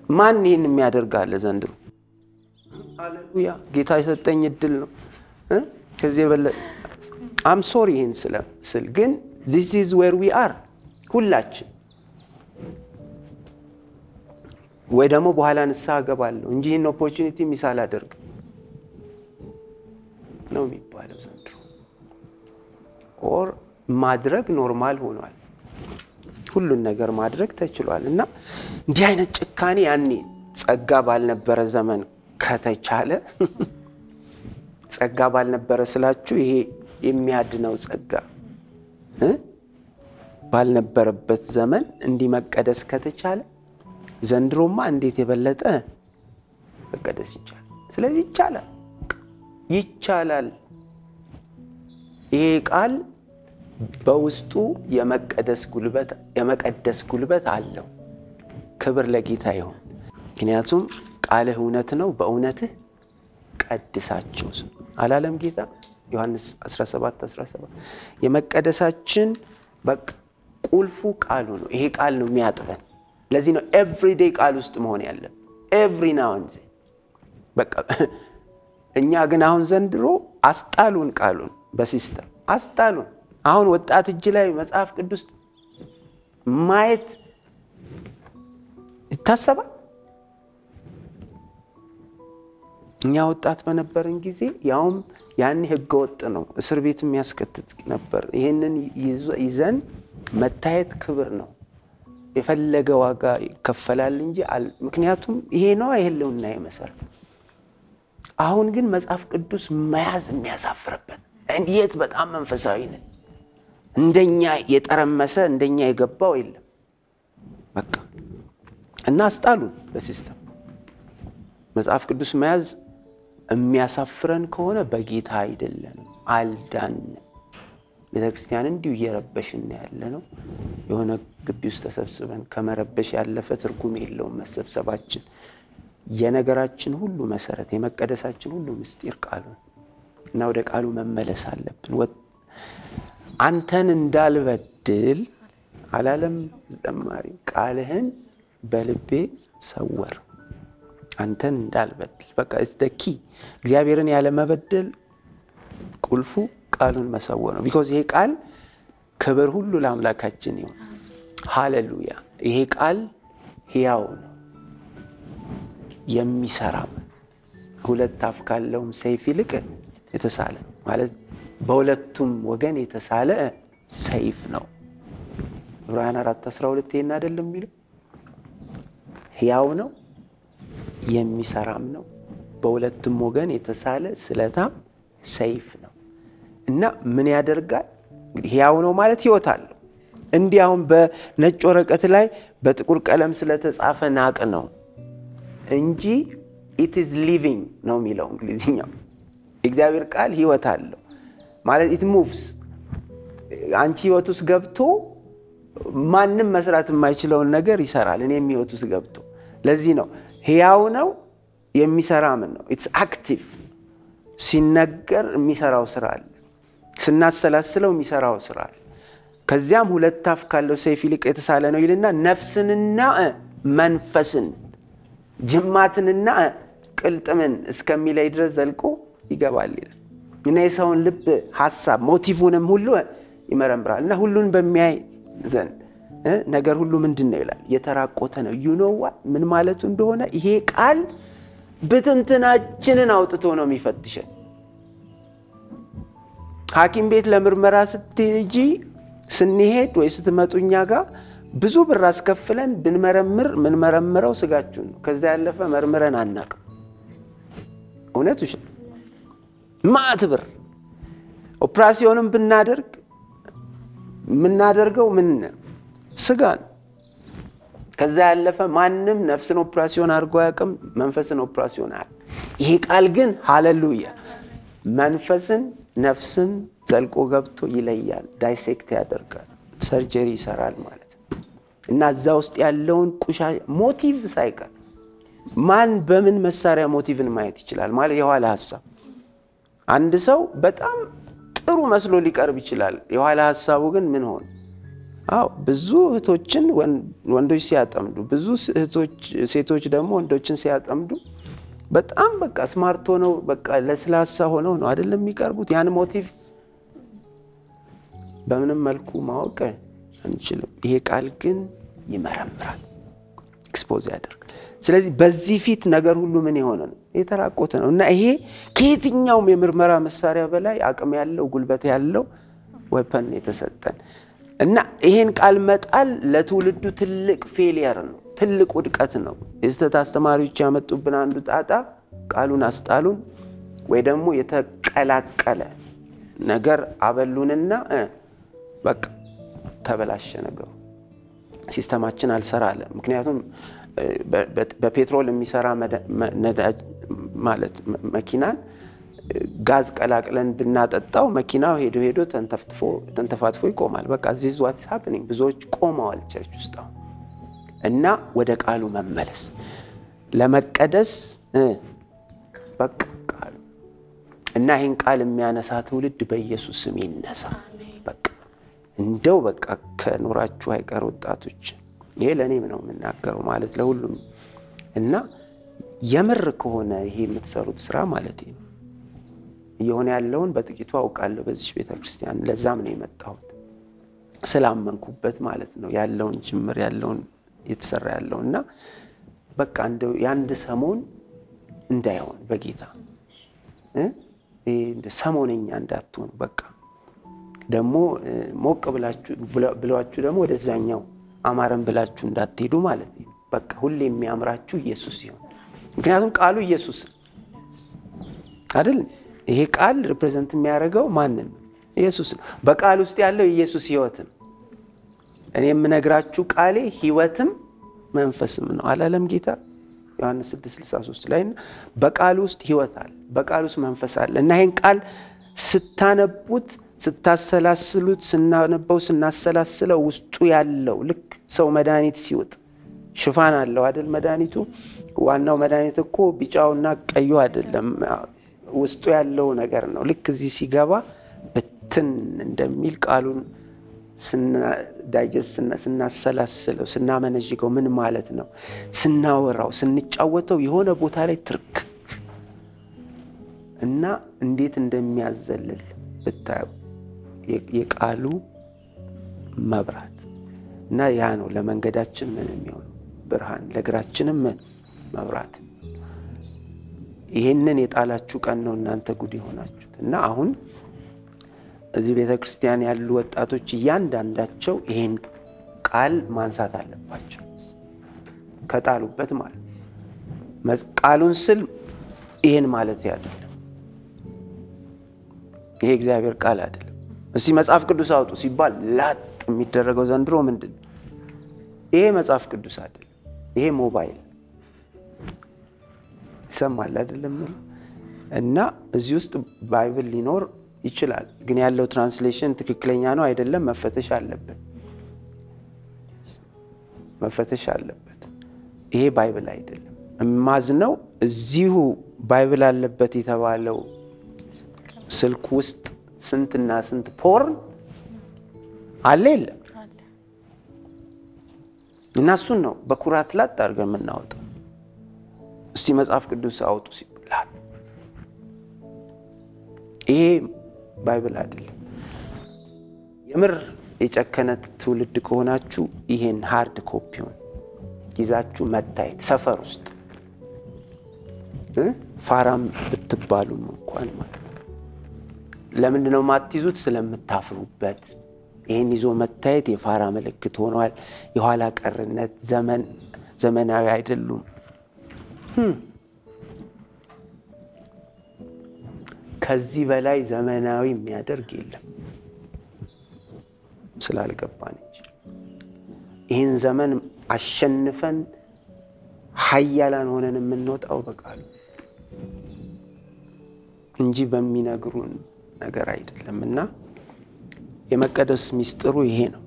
B: ማን ይህን የሚያደርግ አለ ዘንድሮ? ሃሌሉያ ጌታ የሰጠኝ እድል ነው። እ? ከዚህ የበለጠ አም ሶሪ ይህን ስል ግን ዚስ ኢዝ ዌር ዊ አር ሁላችን ወይ ደግሞ በኋላ ንስሐ እገባለሁ እንጂ ይህን ኦፖርቹኒቲ ሚስ አላደርግም ነው የሚባለው ዘንድሮ። ኦር ማድረግ ኖርማል ሆኗል። ሁሉን ነገር ማድረግ ተችሏል። እና እንዲህ አይነት ጭካኔ ያኔ ጸጋ ባልነበረ ዘመን ከተቻለ ጸጋ ባልነበረ ስላችሁ ይሄ የሚያድነው ጸጋ እ ባልነበረበት ዘመን እንዲህ መቀደስ ከተቻለ ዘንድሮማ እንዴት የበለጠ መቀደስ ይቻላል። ስለዚህ ይቻላል ይቻላል። ይሄ ቃል በውስጡ የመቀደስ ጉልበት የመቀደስ ጉልበት አለው። ክብር ለጌታ ይሁን። ምክንያቱም ቃልህ እውነት ነው፣ በእውነትህ ቀድሳቸው አላለም ጌታ ዮሐንስ 17 17 የመቀደሳችን በቃ ቁልፉ ቃሉ ነው። ይሄ ቃል ነው የሚያጥበን። ለዚህ ነው ኤቭሪዴይ ቃል ውስጥ መሆን ያለን ኤቭሪ ናውን በቃ እኛ ግን አሁን ዘንድሮ አስጣሉን፣ ቃሉን በሲስተም አስጣሉን። አሁን ወጣት እጅ ላይ መጽሐፍ ቅዱስ ማየት ይታሰባል። እኛ ወጣት በነበርን ጊዜ ያውም ያን ህገ ወጥ ነው፣ እስር ቤት የሚያስከትት ነበር። ይህንን ይዘን መታየት ክብር ነው። የፈለገ ዋጋ ይከፈላል እንጂ ምክንያቱም ይሄ ነው የህልውና መሰረት። አሁን ግን መጽሐፍ ቅዱስ መያዝ የሚያሳፍርበት የት በጣም መንፈሳዊ ነን። እንደኛ የጠረመሰ እንደኛ የገባው የለም። በቃ እና አስጣሉን በሲስተም መጽሐፍ ቅዱስ መያዝ የሚያሳፍረን ከሆነ በጌታ አይደለንም፣ አልዳንም። ቤተ ክርስቲያን እንዲሁ እየረበሽን ያለ ነው። የሆነ ግቢ ውስጥ ተሰብስበን ከመረበሽ ያለፈ ትርጉም የለውም መሰብሰባችን። የነገራችን ሁሉ መሰረት የመቀደሳችን ሁሉ ምስጢር ቃሉ እና ወደ ቃሉ መመለስ አለብን። አንተን እንዳልበድል አላለም ዘማሪ፣ ቃልህን በልቤ ሰወር አንተን እንዳልበድል በቃ ኪ እግዚአብሔርን ያለመበደል ቁልፉ ቃሉን መሰወር ነው። ቢኮዝ ይሄ ቃል ክብር ሁሉ ለአምላካችን ይሁን። ሃሌሉያ። ይሄ ቃል ሕያው ነው የሚሰራም ሁለት አፍ ካለውም ሰይፍ ይልቅ የተሳለ ማለት በሁለቱም ወገን የተሳለ ሰይፍ ነው። ዕብራውያን አራት አስራ ሁለት ይሄን አይደለም የሚለው ሕያው ነው የሚሰራም ነው በሁለቱም ወገን የተሳለ ስለታም ሰይፍ ነው እና ምን ያደርጋል? ሕያው ነው ማለት ሕይወት አለው። እንዲህ አሁን በነጭ ወረቀት ላይ በጥቁር ቀለም ስለተጻፈ ናቅ ነው እንጂ ኢት ኢዝ ሊቪንግ ነው የሚለው እንግሊዝኛው። የእግዚአብሔር ቃል ሕይወት አለው ማለት ኢት ሙቭስ። አንቺ ሕይወት ውስጥ ገብቶ ማንም መስራት የማይችለውን ነገር ይሰራል። እኔም ሕይወት ውስጥ ገብቶ ለዚህ ነው ሕያው ነው የሚሰራ ምን ነው ኢትስ አክቲቭ ሲነገር የሚሰራው ስራ አለ። ስናሰላስለው የሚሰራው ስራ አለ። ከዚያም ሁለት አፍ ካለው ሰይፍ ይልቅ የተሳለ ነው ይልና ነፍስንና መንፈስን ጅማትንና ቅልጥምን እስከሚለይ ድረስ ዘልቆ ይገባል ይላል እና የሰውን ልብ ሀሳብ ሞቲቭንም ሁሉ ይመረምራል እና ሁሉን በሚያይ ዘንድ ነገር ሁሉ ምንድን ነው ይላል የተራቆተ ነው። ዩኖዋ ምን ማለቱ እንደሆነ ይሄ ቃል ብትንትናችንን አውጥቶ ነው የሚፈትሸን። ሐኪም ቤት ለምርመራ ስትሄጂ ስንሄድ ወይ ስትመጡ እኛ ጋር ብዙ ብር አስከፍለን ብንመረምር ምንመረምረው ስጋችሁን ነው። ከዛ ያለፈ መርምረን አናቅም። እውነቱ ማዕት ብር ኦፕራሲዮንም ብናደርግ የምናደርገው ምን ስጋ ነው። ከዛ ያለፈ ማንም ነፍስን ኦፕራሲዮን አድርጎ አያውቅም። መንፈስን ኦፕራሲዮን አያውቅም። ይሄ ቃል ግን ሃሌሉያ መንፈስን ነፍስን ዘልቆ ገብቶ ይለያል፣ ዳይሴክት ያደርጋል፣ ሰርጀሪ ይሰራል ማለት ነው እና እዛ ውስጥ ያለውን ቁሻ ሞቲቭ ሳይቀር ማን በምን መሳሪያ ሞቲቭን ማየት ይችላል ማለት የኋላ ሀሳብ አንድ ሰው በጣም ጥሩ መስሎ ሊቀርብ ይችላል። የኋላ ሀሳቡ ግን ምን ሆነ? አዎ ብዙ እህቶችን ወንዶች ሲያጠምዱ፣ ብዙ ሴቶች ደግሞ ወንዶችን ሲያጠምዱ በጣም በቃ ስማርት ሆነው በቃ ለስላሳ ሆነው ነው አይደለም የሚቀርቡት። ያን ሞቲቭ በምንም መልኩ ማወቅ አንችልም። ይሄ ቃል ግን ይመረምራል፣ ኤክስፖዝ ያደርጋል። ስለዚህ በዚህ ፊት ነገር ሁሉ ምን የሆነ ነው የተራቆተ ነው እና ይሄ ከየትኛውም የምርመራ መሳሪያ በላይ አቅም ያለው ጉልበት ያለው ወፐን የተሰጠን እና ይሄን ቃል መጣል ለትውልዱ ትልቅ ፌሊየር ነው፣ ትልቅ ውድቀት ነው። የስህተት አስተማሪዎች ያመጡብን አንዱ ጣጣ ቃሉን አስጣሉን ወይ ደግሞ የተቀላቀለ ነገር አበሉንና በቃ ተበላሸ ነገሩ። ሲስተማችን አልሰራ አለ። ምክንያቱም በፔትሮል የሚሰራ ነዳጅ ማለት መኪናን ጋዝ ቀላቅለን ብናጠጣው መኪናው ሄዶ ሄዶ ተንተፋትፎ ይቆማል። በቃ ዚስ ዋት ሃፕኒንግ ብዙዎች ቆመዋል ቸርች ውስጥ አሁን እና ወደ ቃሉ መመለስ ለመቀደስ በቃ ቃሉ እና ይህን ቃል የሚያነሳ ትውልድ በኢየሱስ ስም ይነሳ። በቃ እንደው በቃ ከኖራችሁ አይቀር ወጣቶች፣ ይሄ ለእኔም ነው የምናገረው ማለት ለሁሉም እና የምር ከሆነ ይሄ የምትሰሩት ስራ ማለት ነው እየሆነ ያለውን በጥቂቱ አውቃለሁ በዚች ቤተ ክርስቲያን። ለዛም ነው የመጣሁት ስላመንኩበት ማለት ነው ያለውን ጅምር ያለውን የተሰራ ያለው እና በቃ እንደው የአንድ ሰሞን እንዳይሆን በጌታ ሰሞነኛ እንዳትሆኑ በቃ ደግሞ ሞቅ ብላችሁ ደግሞ ወደዛኛው አማረን ብላችሁ እንዳትሄዱ ማለት ነው። በቃ ሁሌ የሚያምራችሁ ኢየሱስ ሲሆን ምክንያቱም ቃሉ ኢየሱስ አይደል? ይሄ ቃል ሪፕሬዘንት የሚያደርገው ማንን ነው? ኢየሱስ ነው። በቃል ውስጥ ያለው የኢየሱስ ህይወትም እኔ የምነግራችሁ ቃሌ ህይወትም መንፈስም ነው አላለም ጌታ ዮሐንስ 6:63 ላይ በቃል ውስጥ ህይወት አለ፣ በቃል ውስጥ መንፈስ አለ እና ይህን ቃል ስታነቡት ስታሰላስሉት ስናነበው ስናሰላስለው ውስጡ ያለው ልክ ሰው መድኃኒት ሲውጥ ሽፋን አለው አይደል? መድኃኒቱ ዋናው መድኃኒት እኮ ቢጫውና ቀዩ አይደለም፣ ውስጡ ያለው ነገር ነው። ልክ እዚህ ሲገባ ብትን እንደሚል ቃሉን ዳይጀስት ስናሰላስለው ስናመነዥገው ምን ማለት ነው? ስናወራው ስንጫወተው የሆነ ቦታ ላይ ትርክ እና እንዴት እንደሚያዘልል ብታዩ የቃሉ መብራት እና ያ ነው ለመንገዳችን ምን የሚሆኑ ብርሃን ለእግራችንም ምን መብራት። ይሄንን የጣላችሁ ቀን ነው እናንተ ጉድ የሆናችሁት እና አሁን እዚህ ቤተ ክርስቲያን ያሉ ወጣቶች እያንዳንዳቸው ይሄን ቃል ማንሳት አለባቸው ከጣሉበት ማለት ቃሉን ስል ይሄን ማለት አይደለም። ይሄ እግዚአብሔር ቃል አይደለም። እስቲ መጽሐፍ ቅዱስ አውጡ ሲባል ላጥ የሚደረገው ዘንድሮ ምንድን ነው? ይሄ መጽሐፍ ቅዱስ አይደለም። ይሄ ሞባይል ይሰማል አይደለም እና እዚህ ውስጥ ባይብል ሊኖር ይችላል ግን ያለው ትራንስሌሽን ትክክለኛ ነው አይደለም መፈተሽ አለበት መፈተሽ አለበት። ይሄ ባይብል አይደለም። እማዝነው እዚሁ ባይብል አለበት የተባለው ስልክ ውስጥ ስንትና ስንት ፖርን አለ የለም እና እሱን ነው በኩራት ላጥ አድርገን የምናወጣው። እስቲ መጽሐፍ ቅዱስ አውጡ ሲባል ይሄ ባይብል አይደለም። የምር የጨከነ ትውልድ ከሆናችሁ ይሄን ሃርድ ኮፒውን ይዛችሁ መታየት ሰፈር ውስጥ ፋራም ብትባሉም እንኳን ማለት ነው። ለምንድን ነው የማትይዙት? ስለምታፍሩበት። ይህን ይዞ መታየት የፋራ ምልክት ሆኗል። የኋላ ቀርነት፣ ዘመን ዘመናዊ አይደሉም። ከዚህ በላይ ዘመናዊ የሚያደርግ የለም ስላልገባን እንጂ ይህን ዘመን አሸንፈን ሀያላን ሆነን የምንወጣው በቃሉ እንጂ በሚነግሩን ነገር አይደለም። እና የመቀደስ ሚስጥሩ ይሄ ነው።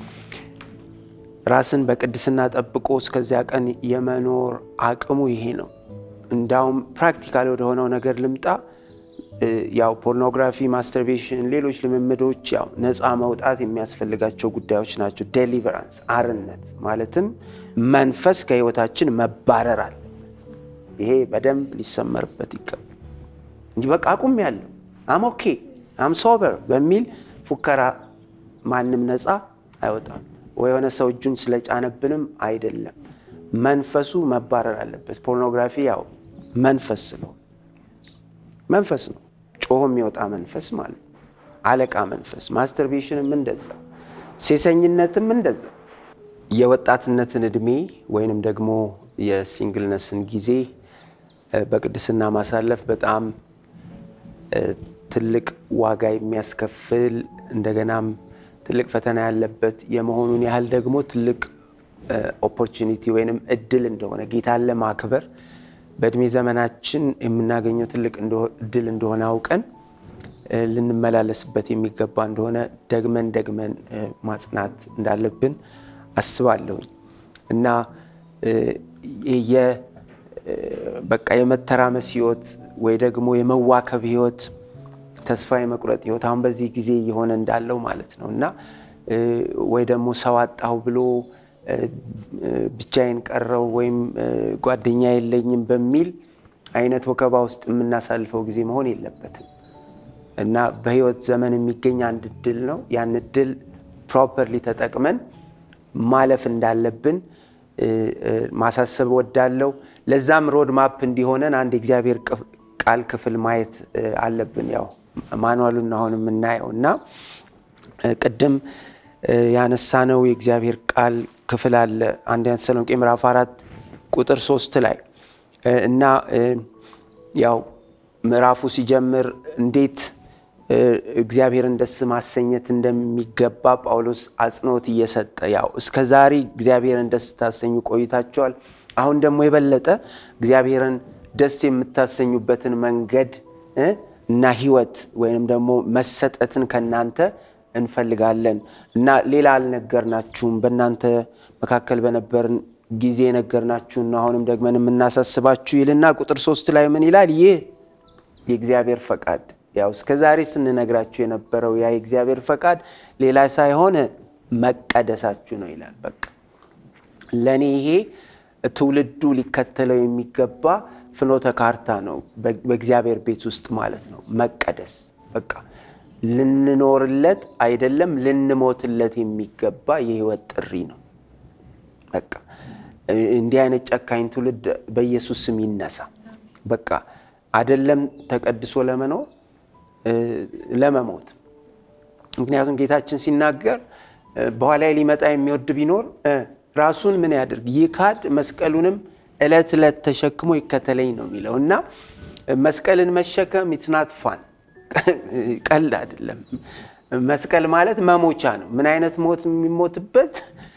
B: ራስን በቅድስና ጠብቆ እስከዚያ ቀን የመኖር አቅሙ ይሄ ነው። እንዳውም ፕራክቲካል ወደሆነው ነገር ልምጣ። ያው ፖርኖግራፊ፣ ማስተርቤሽን፣ ሌሎች ልምምዶች ያው ነፃ መውጣት የሚያስፈልጋቸው ጉዳዮች ናቸው። ዴሊቨራንስ አርነት ማለትም መንፈስ ከህይወታችን መባረር አለ። ይሄ በደንብ ሊሰመርበት ይገባል እንጂ በቃ አቁም ያለው አም ኦኬ አም ሶበር በሚል ፉከራ ማንም ነፃ አይወጣም። ወይ የሆነ ሰው እጁን ስለጫነብንም አይደለም። መንፈሱ መባረር አለበት። ፖርኖግራፊ ያው መንፈስ ነው፣ መንፈስ ነው፣ ጮሆ የሚወጣ መንፈስ ማለት ነው። አለቃ መንፈስ። ማስተርቤሽንም እንደዛ፣ ሴሰኝነትም እንደዛ። የወጣትነትን እድሜ ወይንም ደግሞ የሲንግልነስን ጊዜ በቅድስና ማሳለፍ በጣም ትልቅ ዋጋ የሚያስከፍል እንደገናም ትልቅ ፈተና ያለበት የመሆኑን ያህል ደግሞ ትልቅ ኦፖርቹኒቲ ወይንም እድል እንደሆነ ጌታን ለማክበር በእድሜ ዘመናችን የምናገኘው ትልቅ እድል እንደሆነ አውቀን ልንመላለስበት የሚገባ እንደሆነ ደግመን ደግመን ማጽናት እንዳለብን አስባለሁኝ እና በቃ የመተራመስ ህይወት ወይ ደግሞ የመዋከብ ህይወት ተስፋ የመቁረጥ ህይወት አሁን በዚህ ጊዜ እየሆነ እንዳለው ማለት ነው እና ወይ ደግሞ ሰው አጣሁ ብሎ ብቻዬን ቀረው ወይም ጓደኛ የለኝም በሚል አይነት ወከባ ውስጥ የምናሳልፈው ጊዜ መሆን የለበትም እና በህይወት ዘመን የሚገኝ አንድ እድል ነው። ያን እድል ፕሮፐርሊ ተጠቅመን ማለፍ እንዳለብን ማሳሰብ ወዳለው። ለዛም ሮድ ማፕ እንዲሆነን አንድ የእግዚአብሔር ቃል ክፍል ማየት አለብን። ያው ማኑዋሉን አሁን የምናየው እና ቅድም ያነሳነው የእግዚአብሔር ቃል ክፍል አለ አንደኛ ተሰሎንቄ ምዕራፍ አራት ቁጥር ሶስት ላይ እና ያው ምዕራፉ ሲጀምር እንዴት እግዚአብሔርን ደስ ማሰኘት እንደሚገባ ጳውሎስ አጽንኦት እየሰጠ ያው እስከ ዛሬ እግዚአብሔርን ደስ ታሰኙ ቆይታችኋል። አሁን ደግሞ የበለጠ እግዚአብሔርን ደስ የምታሰኙበትን መንገድ እና ህይወት ወይንም ደግሞ መሰጠትን ከእናንተ እንፈልጋለን እና ሌላ አልነገርናችሁም፣ በእናንተ መካከል በነበርን ጊዜ የነገርናችሁና አሁንም ደግመን የምናሳስባችሁ ይልና ቁጥር ሶስት ላይ ምን ይላል? ይህ የእግዚአብሔር ፈቃድ ያው እስከ ዛሬ ስንነግራችሁ የነበረው ያ የእግዚአብሔር ፈቃድ ሌላ ሳይሆን መቀደሳችሁ ነው ይላል። በቃ ለእኔ ይሄ ትውልዱ ሊከተለው የሚገባ ፍኖተ ካርታ ነው፣ በእግዚአብሔር ቤት ውስጥ ማለት ነው። መቀደስ በቃ ልንኖርለት አይደለም ልንሞትለት የሚገባ የህይወት ጥሪ ነው። በቃ እንዲህ አይነት ጨካኝ ትውልድ በኢየሱስ ስም ይነሳ። በቃ አይደለም ተቀድሶ ለመኖር ለመሞት። ምክንያቱም ጌታችን ሲናገር በኋላ ሊመጣ የሚወድ ቢኖር ራሱን ምን ያድርግ ይካድ፣ መስቀሉንም እለት ዕለት ተሸክሞ ይከተለኝ ነው የሚለው እና መስቀልን መሸከም ኢትናት ፋን ቀልድ አይደለም። መስቀል ማለት መሞቻ ነው። ምን አይነት ሞት የሚሞትበት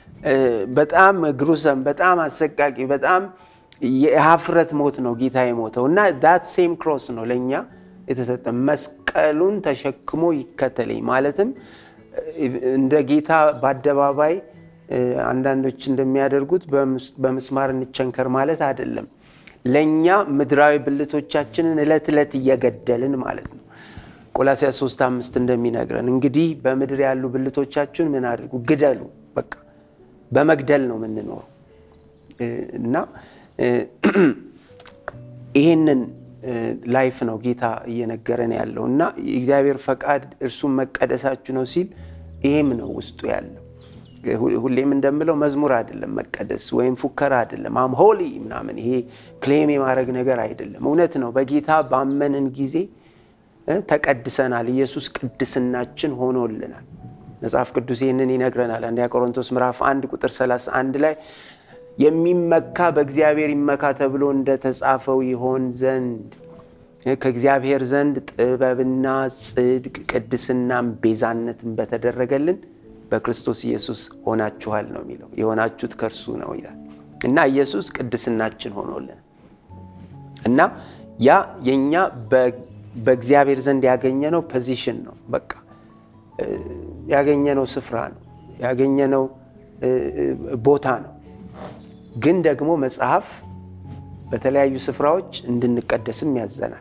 B: በጣም ግሩሰም፣ በጣም አሰቃቂ፣ በጣም የሀፍረት ሞት ነው ጌታ የሞተው እና ዳት ሴም ክሮስ ነው ለእኛ የተሰጠ መስቀሉን ተሸክሞ ይከተለኝ ማለትም እንደ ጌታ በአደባባይ አንዳንዶች እንደሚያደርጉት በምስማር እንቸንከር ማለት አይደለም። ለእኛ ምድራዊ ብልቶቻችንን እለት ዕለት እየገደልን ማለት ነው። ቆላስያስ 3 አምስት እንደሚነግረን እንግዲህ በምድር ያሉ ብልቶቻችሁን ምን አድርጉ? ግደሉ። በቃ በመግደል ነው የምንኖረው እና ይሄንን ላይፍ ነው ጌታ እየነገረን ያለው እና የእግዚአብሔር ፈቃድ እርሱም መቀደሳችሁ ነው ሲል ይሄም ነው ውስጡ ያለው። ሁሌም እንደምለው መዝሙር አይደለም መቀደስ ወይም ፉከራ አይደለም። አም ሆሊ ምናምን ይሄ ክሌም የማድረግ ነገር አይደለም። እውነት ነው በጌታ ባመንን ጊዜ ተቀድሰናል። ኢየሱስ ቅድስናችን ሆኖልናል። መጽሐፍ ቅዱስ ይህንን ይነግረናል። አንደኛ ቆሮንቶስ ምዕራፍ አንድ ቁጥር 31 ላይ የሚመካ በእግዚአብሔር ይመካ ተብሎ እንደተጻፈው ይሆን ዘንድ ከእግዚአብሔር ዘንድ ጥበብና ጽድቅ ቅድስናም ቤዛነትን በተደረገልን በክርስቶስ ኢየሱስ ሆናችኋል ነው የሚለው። የሆናችሁት ከእርሱ ነው ይላል እና ኢየሱስ ቅድስናችን ሆኖልን እና ያ የእኛ በእግዚአብሔር ዘንድ ያገኘነው ፖዚሽን ነው። በቃ ያገኘነው ስፍራ ነው፣ ያገኘነው ቦታ ነው። ግን ደግሞ መጽሐፍ በተለያዩ ስፍራዎች እንድንቀደስም ያዘናል።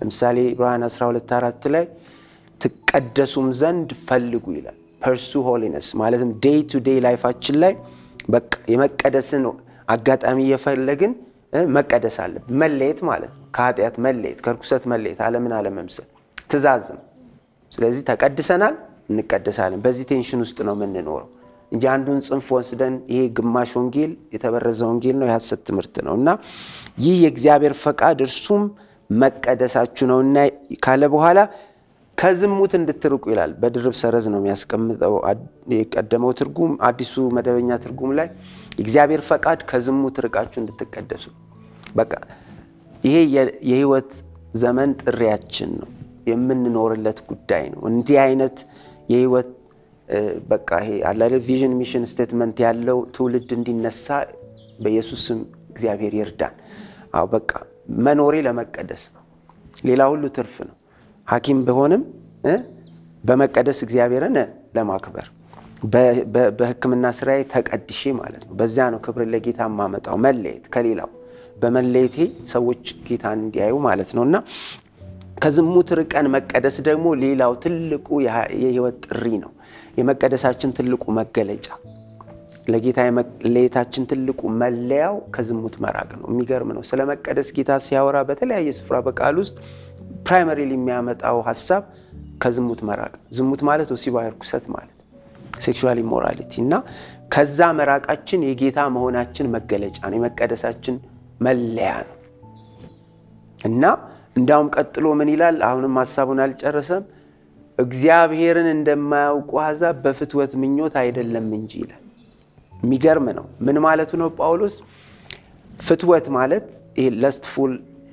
B: ለምሳሌ ዕብራውያን 12 አራት ላይ ትቀደሱም ዘንድ ፈልጉ ይላል። ፐርሱ ሆሊነስ ማለትም ዴይ ቱ ዴይ ላይፋችን ላይ በቃ የመቀደስን አጋጣሚ እየፈለግን መቀደስ አለብን። መለየት ማለት ነው። ከኃጢአት መለየት፣ ከርኩሰት መለየት፣ ዓለምን አለመምሰል ትእዛዝ ነው። ስለዚህ ተቀድሰናል፣ እንቀደሳለን። በዚህ ቴንሽን ውስጥ ነው የምንኖረው እንጂ አንዱን ጽንፍ ወስደን ይሄ ግማሽ ወንጌል የተበረዘ ወንጌል ነው፣ የሐሰት ትምህርት ነው እና ይህ የእግዚአብሔር ፈቃድ እርሱም መቀደሳችሁ ነው እና ካለ በኋላ ከዝሙት እንድትርቁ ይላል። በድርብ ሰረዝ ነው የሚያስቀምጠው የቀደመው ትርጉም። አዲሱ መደበኛ ትርጉም ላይ የእግዚአብሔር ፈቃድ ከዝሙት ርቃችሁ እንድትቀደሱ። በቃ ይሄ የህይወት ዘመን ጥሪያችን ነው፣ የምንኖርለት ጉዳይ ነው። እንዲህ አይነት የህይወት በቃ ይሄ አለ ቪዥን ሚሽን ስቴትመንት ያለው ትውልድ እንዲነሳ በኢየሱስ ስም እግዚአብሔር ይርዳን። አዎ በቃ መኖሬ ለመቀደስ ነው። ሌላ ሁሉ ትርፍ ነው። ሐኪም ብሆንም በመቀደስ እግዚአብሔርን ለማክበር በሕክምና ስራዬ ተቀድሼ ማለት ነው። በዚያ ነው ክብር ለጌታ የማመጣው። መለየት ከሌላው በመለየቴ ሰዎች ጌታን እንዲያዩ ማለት ነው እና ከዝሙት ርቀን መቀደስ ደግሞ ሌላው ትልቁ የህይወት ጥሪ ነው። የመቀደሳችን ትልቁ መገለጫ ለጌታ የመለየታችን ትልቁ መለያው ከዝሙት መራቅ ነው። የሚገርም ነው። ስለ መቀደስ ጌታ ሲያወራ በተለያየ ስፍራ በቃል ውስጥ ፕራይመሪሊ የሚያመጣው ሀሳብ ከዝሙት መራቅ ነው። ዝሙት ማለት ወሲባዊ ርኩሰት ማለት ሴክሹዋል ኢሞራሊቲ እና ከዛ መራቃችን የጌታ መሆናችን መገለጫ ነው። የመቀደሳችን መለያ ነው እና እንዳውም ቀጥሎ ምን ይላል? አሁንም ሀሳቡን አልጨረሰም። እግዚአብሔርን እንደማያውቁ አሕዛብ በፍትወት ምኞት አይደለም እንጂ ይላል። የሚገርም ነው። ምን ማለቱ ነው ጳውሎስ? ፍትወት ማለት ይሄ ለስትፉል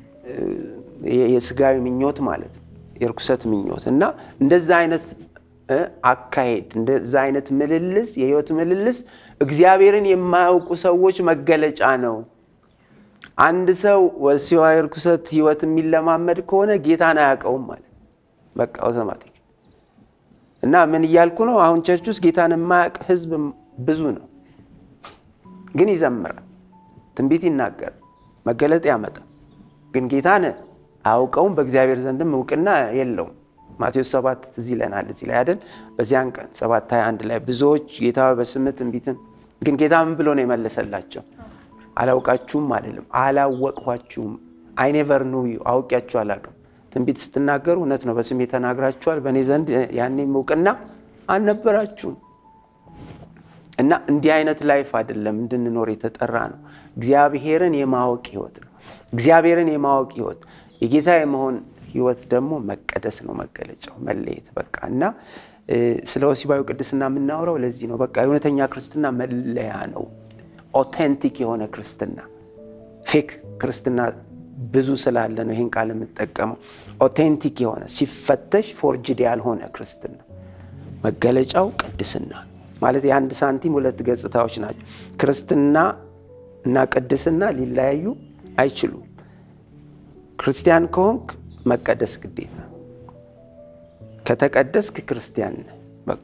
B: የስጋዊ ምኞት ማለት ነው፣ የርኩሰት ምኞት እና እንደዛ አይነት አካሄድ እንደዛ አይነት ምልልስ የህይወት ምልልስ እግዚአብሔርን የማያውቁ ሰዎች መገለጫ ነው። አንድ ሰው ወሲባዊ ርኩሰት ህይወት የሚለማመድ ከሆነ ጌታን አያውቀውም ማለት በቃ አውቶማቲክ እና ምን እያልኩ ነው? አሁን ቸርች ውስጥ ጌታን የማያውቅ ህዝብ ብዙ ነው፣ ግን ይዘምራል፣ ትንቢት ይናገር፣ መገለጥ ያመጣል፣ ግን ጌታን አያውቀውም። በእግዚአብሔር ዘንድም እውቅና የለውም። ማቴዎስ ሰባት ትዝ ይለናል እዚህ ላይ አይደል? በዚያን ቀን ሰባት ሃያ አንድ ላይ ብዙዎች ጌታ በስምህ ትንቢትን ግን ጌታ ምን ብሎ ነው የመለሰላቸው? አላውቃችሁም አይደለም አላወቅኋችሁም። አይ ኔቨር ኑ ዩ አውቂያችሁ አላውቅም። ትንቢት ስትናገሩ እውነት ነው በስሜ ተናግራችኋል፣ በእኔ ዘንድ ያኔም እውቅና አልነበራችሁም። እና እንዲህ አይነት ላይፍ አይደለም እንድንኖር የተጠራ ነው። እግዚአብሔርን የማወቅ ህይወት ነው። እግዚአብሔርን የማወቅ ህይወት የጌታ የመሆን ህይወት ደግሞ መቀደስ ነው መገለጫው፣ መለየት በቃ እና ስለ ወሲባዊ ቅድስና የምናወራው ለዚህ ነው። በቃ የእውነተኛ ክርስትና መለያ ነው። ኦቴንቲክ የሆነ ክርስትና ፌክ ክርስትና ብዙ ስላለ ነው ይህን ቃል የምጠቀመው። ኦቴንቲክ የሆነ ሲፈተሽ ፎርጅድ ያልሆነ ክርስትና መገለጫው ቅድስና ማለት የአንድ ሳንቲም ሁለት ገጽታዎች ናቸው። ክርስትና እና ቅድስና ሊለያዩ አይችሉም። ክርስቲያን ከሆንክ መቀደስ ግዴታ፣ ከተቀደስክ ክርስቲያን ነህ። በቃ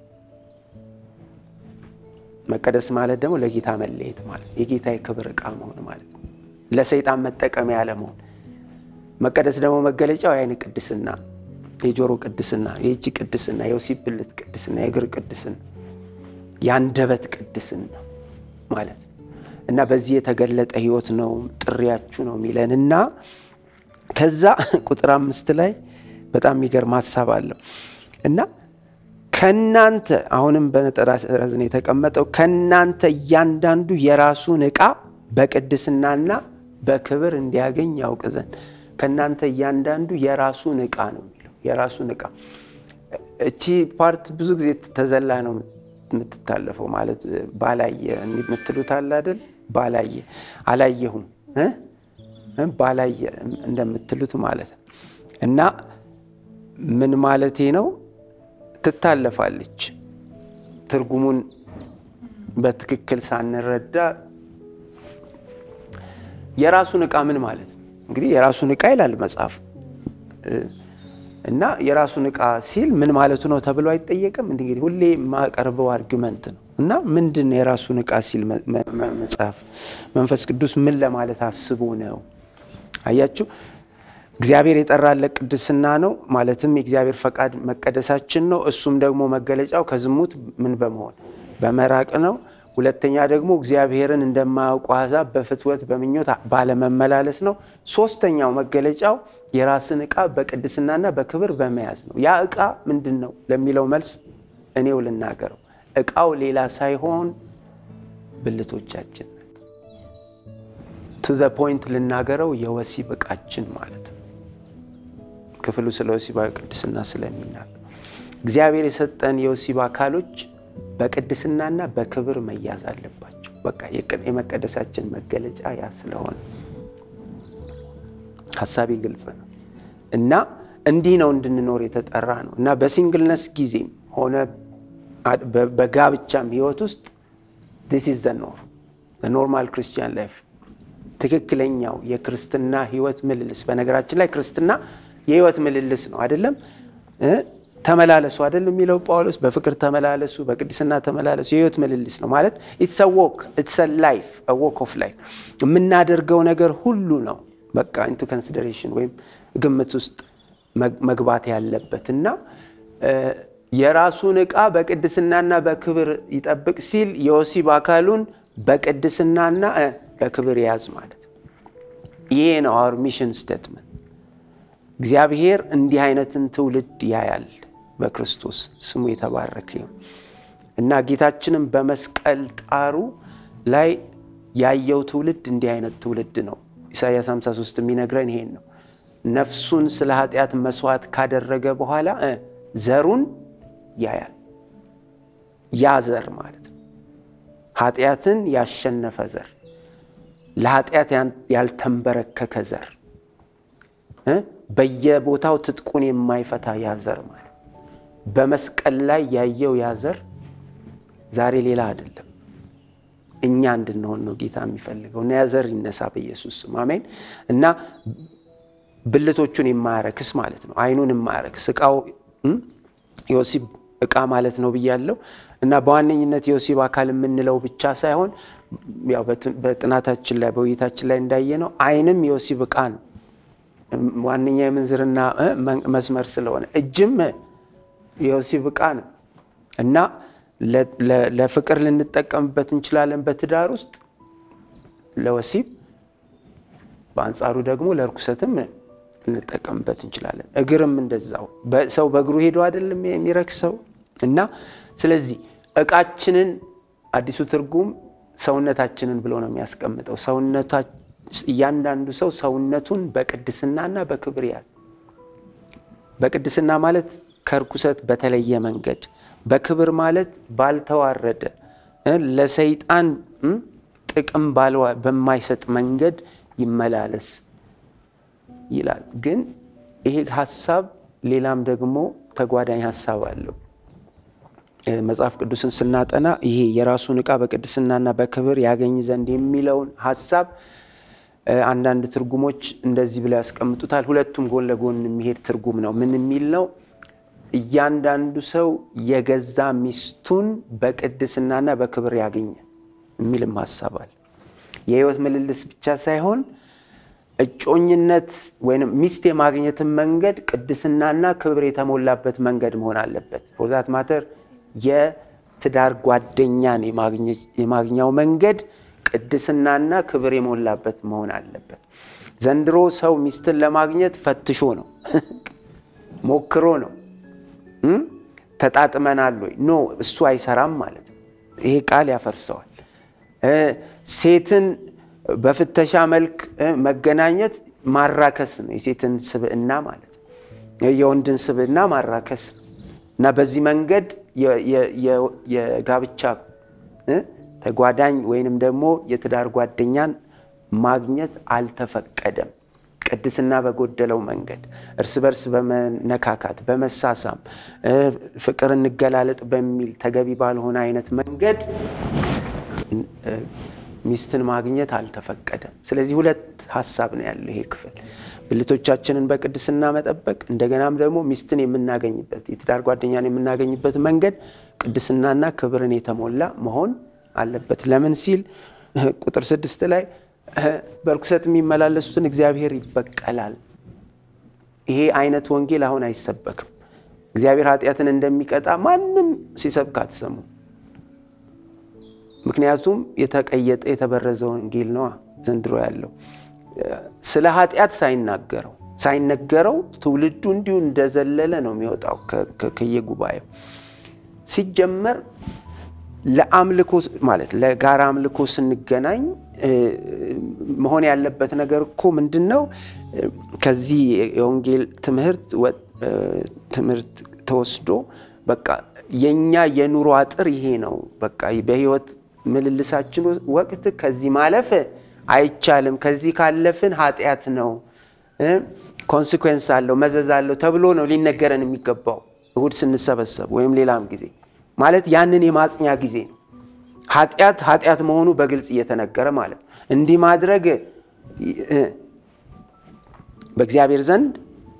B: መቀደስ ማለት ደግሞ ለጌታ መለየት ማለት የጌታ የክብር ዕቃ መሆን ማለት ነው። ለሰይጣን መጠቀሚያ ያለመሆን። መቀደስ ደግሞ መገለጫው የዓይን ቅድስና፣ የጆሮ ቅድስና፣ የእጅ ቅድስና፣ የወሲብ ብልት ቅድስና፣ የእግር ቅድስና፣ የአንደበት ቅድስና ማለት ነው እና በዚህ የተገለጠ ህይወት ነው ጥሪያችሁ ነው የሚለን እና ከዛ ቁጥር አምስት ላይ በጣም የሚገርም ሀሳብ አለው እና ከናንተ አሁንም በነጠላ ሰረዝ ነው የተቀመጠው። ከናንተ እያንዳንዱ የራሱን ዕቃ በቅድስናና በክብር እንዲያገኝ ያውቅ ዘንድ ከናንተ እያንዳንዱ የራሱን ዕቃ ነው የሚለው የራሱን ዕቃ። እቺ ፓርት ብዙ ጊዜ ተዘላ ነው የምትታለፈው። ማለት ባላየ የምትሉት አለ አይደል? ባላየ አላየሁም ባላየ እንደምትሉት ማለት ነው እና ምን ማለቴ ነው ትታለፋለች። ትርጉሙን በትክክል ሳንረዳ የራሱን ዕቃ ምን ማለት ነው? እንግዲህ የራሱን ዕቃ ይላል መጽሐፍ እና የራሱን ዕቃ ሲል ምን ማለቱ ነው ተብሎ አይጠየቅም። እንግዲህ ሁሌ የማቀርበው አርጊመንት ነው እና ምንድን ነው የራሱን ዕቃ ሲል መጽሐፍ መንፈስ ቅዱስ ምን ለማለት አስቦ ነው? አያችሁ እግዚአብሔር የጠራለት ቅድስና ነው። ማለትም የእግዚአብሔር ፈቃድ መቀደሳችን ነው። እሱም ደግሞ መገለጫው ከዝሙት ምን በመሆን በመራቅ ነው። ሁለተኛ ደግሞ እግዚአብሔርን እንደማያውቁ አሕዛብ በፍትወት በምኞት ባለመመላለስ ነው። ሶስተኛው መገለጫው የራስን ዕቃ በቅድስናና በክብር በመያዝ ነው። ያ ዕቃ ምንድን ነው ለሚለው መልስ እኔው ልናገረው። ዕቃው ሌላ ሳይሆን ብልቶቻችን ቱ ዘ ፖይንት ልናገረው የወሲብ ዕቃችን ማለት ነው። ክፍሉ ስለ ወሲባዊ ቅድስና ስለሚናገር እግዚአብሔር የሰጠን የወሲብ አካሎች በቅድስናና በክብር መያዝ አለባቸው። በቃ የመቀደሳችን መገለጫ ያ ስለሆነ ሀሳቤ ግልጽ ነው እና እንዲህ ነው እንድንኖር የተጠራ ነው እና በሲንግልነስ ጊዜም ሆነ በጋብቻም ህይወት ውስጥ ዲስ ኢዝ ዘ ኖር ኖርማል ክርስቲያን ላይፍ ትክክለኛው የክርስትና ህይወት ምልልስ። በነገራችን ላይ ክርስትና የህይወት ምልልስ ነው አይደለም? ተመላለሱ አይደል የሚለው ጳውሎስ፣ በፍቅር ተመላለሱ፣ በቅድስና ተመላለሱ። የህይወት ምልልስ ነው ማለት ኢትስ ዎክ ኢትስ ላይፍ ዎክ ኦፍ ላይፍ የምናደርገው ነገር ሁሉ ነው በቃ ኢንቱ ኮንሲደሬሽን ወይም ግምት ውስጥ መግባት ያለበት እና የራሱን ዕቃ በቅድስናና በክብር ይጠብቅ ሲል የወሲብ አካሉን በቅድስናና በክብር ያዝ ማለት ይሄ ነው አወር ሚሽን ስቴትመንት። እግዚአብሔር እንዲህ አይነትን ትውልድ ያያል በክርስቶስ ስሙ የተባረከ ይሁን እና ጌታችንም በመስቀል ጣሩ ላይ ያየው ትውልድ እንዲህ አይነት ትውልድ ነው። ኢሳይያስ 53 የሚነግረን ይሄን ነው። ነፍሱን ስለ ኃጢአት መስዋዕት ካደረገ በኋላ ዘሩን ያያል። ያ ዘር ማለት ነው ኃጢአትን ያሸነፈ ዘር፣ ለኃጢአት ያልተንበረከከ ዘር፣ በየቦታው ትጥቁን የማይፈታ ያ ዘር ማለት በመስቀል ላይ ያየው ያ ዘር ዛሬ ሌላ አይደለም፣ እኛ እንድንሆን ነው ጌታ የሚፈልገው እና ያ ዘር ይነሳ በኢየሱስ ስም አሜን። እና ብልቶቹን የማያረክስ ማለት ነው፣ አይኑን የማያረክስ እቃው የወሲብ እቃ ማለት ነው ብያለው። እና በዋነኝነት የወሲብ አካል የምንለው ብቻ ሳይሆን ያው በጥናታችን ላይ በውይይታችን ላይ እንዳየ ነው አይንም የወሲብ እቃ ነው። ዋነኛ የምንዝርና መስመር ስለሆነ እጅም የወሲብ እቃ ነው እና ለፍቅር ልንጠቀምበት እንችላለን በትዳር ውስጥ ለወሲብ፣ በአንጻሩ ደግሞ ለርኩሰትም ልንጠቀምበት እንችላለን። እግርም እንደዛው ሰው በእግሩ ሄዶ አይደለም የሚረክሰው እና ስለዚህ እቃችንን አዲሱ ትርጉም ሰውነታችንን ብሎ ነው የሚያስቀምጠው። እያንዳንዱ ሰው ሰውነቱን በቅድስናና በክብር ያዝ። በቅድስና ማለት ከርኩሰት በተለየ መንገድ፣ በክብር ማለት ባልተዋረደ ለሰይጣን ጥቅም በማይሰጥ መንገድ ይመላለስ ይላል። ግን ይሄ ሀሳብ ሌላም ደግሞ ተጓዳኝ ሀሳብ አለው። መጽሐፍ ቅዱስን ስናጠና ይሄ የራሱን ዕቃ በቅድስናና በክብር ያገኝ ዘንድ የሚለውን ሀሳብ አንዳንድ ትርጉሞች እንደዚህ ብለው ያስቀምጡታል። ሁለቱም ጎን ለጎን የሚሄድ ትርጉም ነው። ምን የሚል ነው? እያንዳንዱ ሰው የገዛ ሚስቱን በቅድስናና በክብር ያገኘ የሚልም ሀሳብ አለ። የህይወት ምልልስ ብቻ ሳይሆን እጮኝነት ወይም ሚስት የማግኘትን መንገድ ቅድስናና ክብር የተሞላበት መንገድ መሆን አለበት። ፎርዛት ማተር የትዳር ጓደኛን የማግኛው መንገድ ቅድስናና ክብር የሞላበት መሆን አለበት። ዘንድሮ ሰው ሚስትን ለማግኘት ፈትሾ ነው፣ ሞክሮ ነው። ተጣጥመናል ወይ? ኖ እሱ አይሰራም ማለት ነው። ይሄ ቃል ያፈርሰዋል። ሴትን በፍተሻ መልክ መገናኘት ማራከስ ነው። የሴትን ስብዕና ማለት ነው። የወንድን ስብዕና ማራከስ ነው እና በዚህ መንገድ የጋብቻ ተጓዳኝ ወይንም ደግሞ የትዳር ጓደኛን ማግኘት አልተፈቀደም። ቅድስና በጎደለው መንገድ እርስ በርስ በመነካካት በመሳሳም ፍቅር እንገላለጥ በሚል ተገቢ ባልሆነ አይነት መንገድ ሚስትን ማግኘት አልተፈቀደም። ስለዚህ ሁለት ሀሳብ ነው ያለው ይሄ ክፍል፣ ብልቶቻችንን በቅድስና መጠበቅ፣ እንደገናም ደግሞ ሚስትን የምናገኝበት የትዳር ጓደኛን የምናገኝበት መንገድ ቅድስናና ክብርን የተሞላ መሆን አለበት። ለምን ሲል ቁጥር ስድስት ላይ በርኩሰት የሚመላለሱትን እግዚአብሔር ይበቀላል ይሄ አይነት ወንጌል አሁን አይሰበክም። እግዚአብሔር ኃጢአትን እንደሚቀጣ ማንም ሲሰብክ አትሰሙ። ምክንያቱም የተቀየጠ የተበረዘ ወንጌል ነዋ ዘንድሮ ያለው ስለ ኃጢአት ሳይናገረው ሳይነገረው ትውልዱ እንዲሁ እንደዘለለ ነው የሚወጣው ከየጉባኤው። ሲጀመር ለአምልኮ ማለት ለጋራ አምልኮ ስንገናኝ መሆን ያለበት ነገር እኮ ምንድን ነው? ከዚህ የወንጌል ትምህርት ትምህርት ተወስዶ በቃ የኛ የኑሮ አጥር ይሄ ነው። በቃ በህይወት ምልልሳችን ወቅት ከዚህ ማለፍ አይቻልም፣ ከዚህ ካለፍን ኃጢአት ነው፣ ኮንሲኩዌንስ አለው፣ መዘዝ አለው ተብሎ ነው ሊነገረን የሚገባው እሁድ ስንሰበሰብ ወይም ሌላም ጊዜ ማለት ያንን የማጽኛ ጊዜ ነው። ኃጢአት ኃጢአት መሆኑ በግልጽ እየተነገረ ማለት ነው። እንዲህ ማድረግ በእግዚአብሔር ዘንድ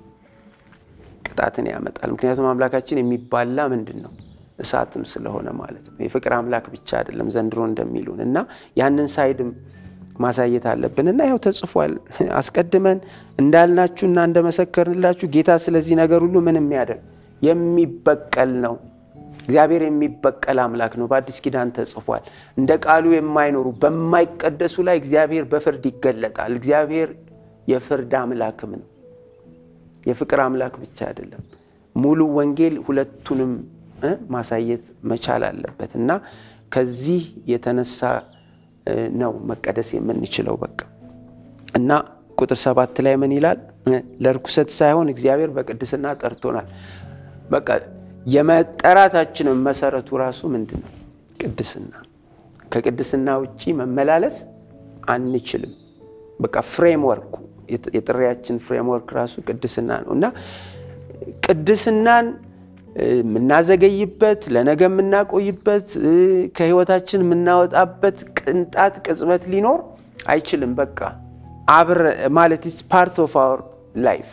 B: ቅጣትን ያመጣል። ምክንያቱም አምላካችን የሚባላ ምንድን ነው እሳትም ስለሆነ ማለት ነው። የፍቅር አምላክ ብቻ አይደለም ዘንድሮ እንደሚሉን እና ያንን ሳይድም ማሳየት አለብን እና ያው ተጽፏል። አስቀድመን እንዳልናችሁና እንደመሰከርንላችሁ ጌታ ስለዚህ ነገር ሁሉ ምን የሚያደርግ የሚበቀል ነው። እግዚአብሔር የሚበቀል አምላክ ነው። በአዲስ ኪዳን ተጽፏል። እንደ ቃሉ የማይኖሩ በማይቀደሱ ላይ እግዚአብሔር በፍርድ ይገለጣል። እግዚአብሔር የፍርድ አምላክም ነው። የፍቅር አምላክ ብቻ አይደለም። ሙሉ ወንጌል ሁለቱንም ማሳየት መቻል አለበት እና ከዚህ የተነሳ ነው መቀደስ የምንችለው። በቃ እና ቁጥር ሰባት ላይ ምን ይላል? ለርኩሰት ሳይሆን እግዚአብሔር በቅድስና ጠርቶናል። በቃ የመጠራታችንን መሰረቱ ራሱ ምንድን ነው? ቅድስና። ከቅድስና ውጭ መመላለስ አንችልም። በቃ ፍሬምወርኩ የጥሪያችን ፍሬምወርክ ራሱ ቅድስና ነው እና ቅድስናን የምናዘገይበት ለነገ የምናቆይበት ከህይወታችን የምናወጣበት ቅንጣት ቅጽበት ሊኖር አይችልም። በቃ አብረ ማለት ኢትስ ፓርት ኦፍ አወር ላይፍ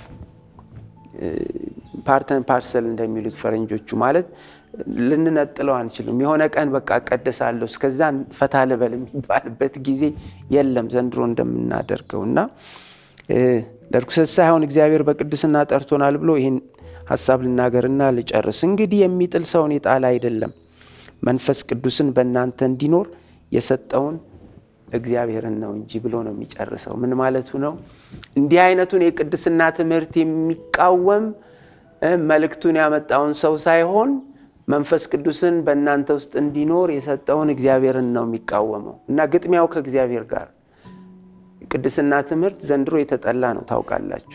B: ፓርተን ፓርሰል እንደሚሉት ፈረንጆቹ ማለት ልንነጥለው አንችልም። የሆነ ቀን በቃ እቀደሳለሁ እስከዛ ፈታ ልበል የሚባልበት ጊዜ የለም ዘንድሮ እንደምናደርገው እና ለርኩሰት ሳይሆን እግዚአብሔር በቅድስና ጠርቶናል ብሎ ይህን ሀሳብ ልናገርና ልጨርስ። እንግዲህ የሚጥል ሰውን የጣለ አይደለም፣ መንፈስ ቅዱስን በእናንተ እንዲኖር የሰጠውን እግዚአብሔርን ነው እንጂ ብሎ ነው የሚጨርሰው። ምን ማለቱ ነው? እንዲህ አይነቱን የቅድስና ትምህርት የሚቃወም መልእክቱን ያመጣውን ሰው ሳይሆን መንፈስ ቅዱስን በእናንተ ውስጥ እንዲኖር የሰጠውን እግዚአብሔርን ነው የሚቃወመው እና ግጥሚያው ከእግዚአብሔር ጋር ቅድስና ትምህርት ዘንድሮ የተጠላ ነው። ታውቃላችሁ።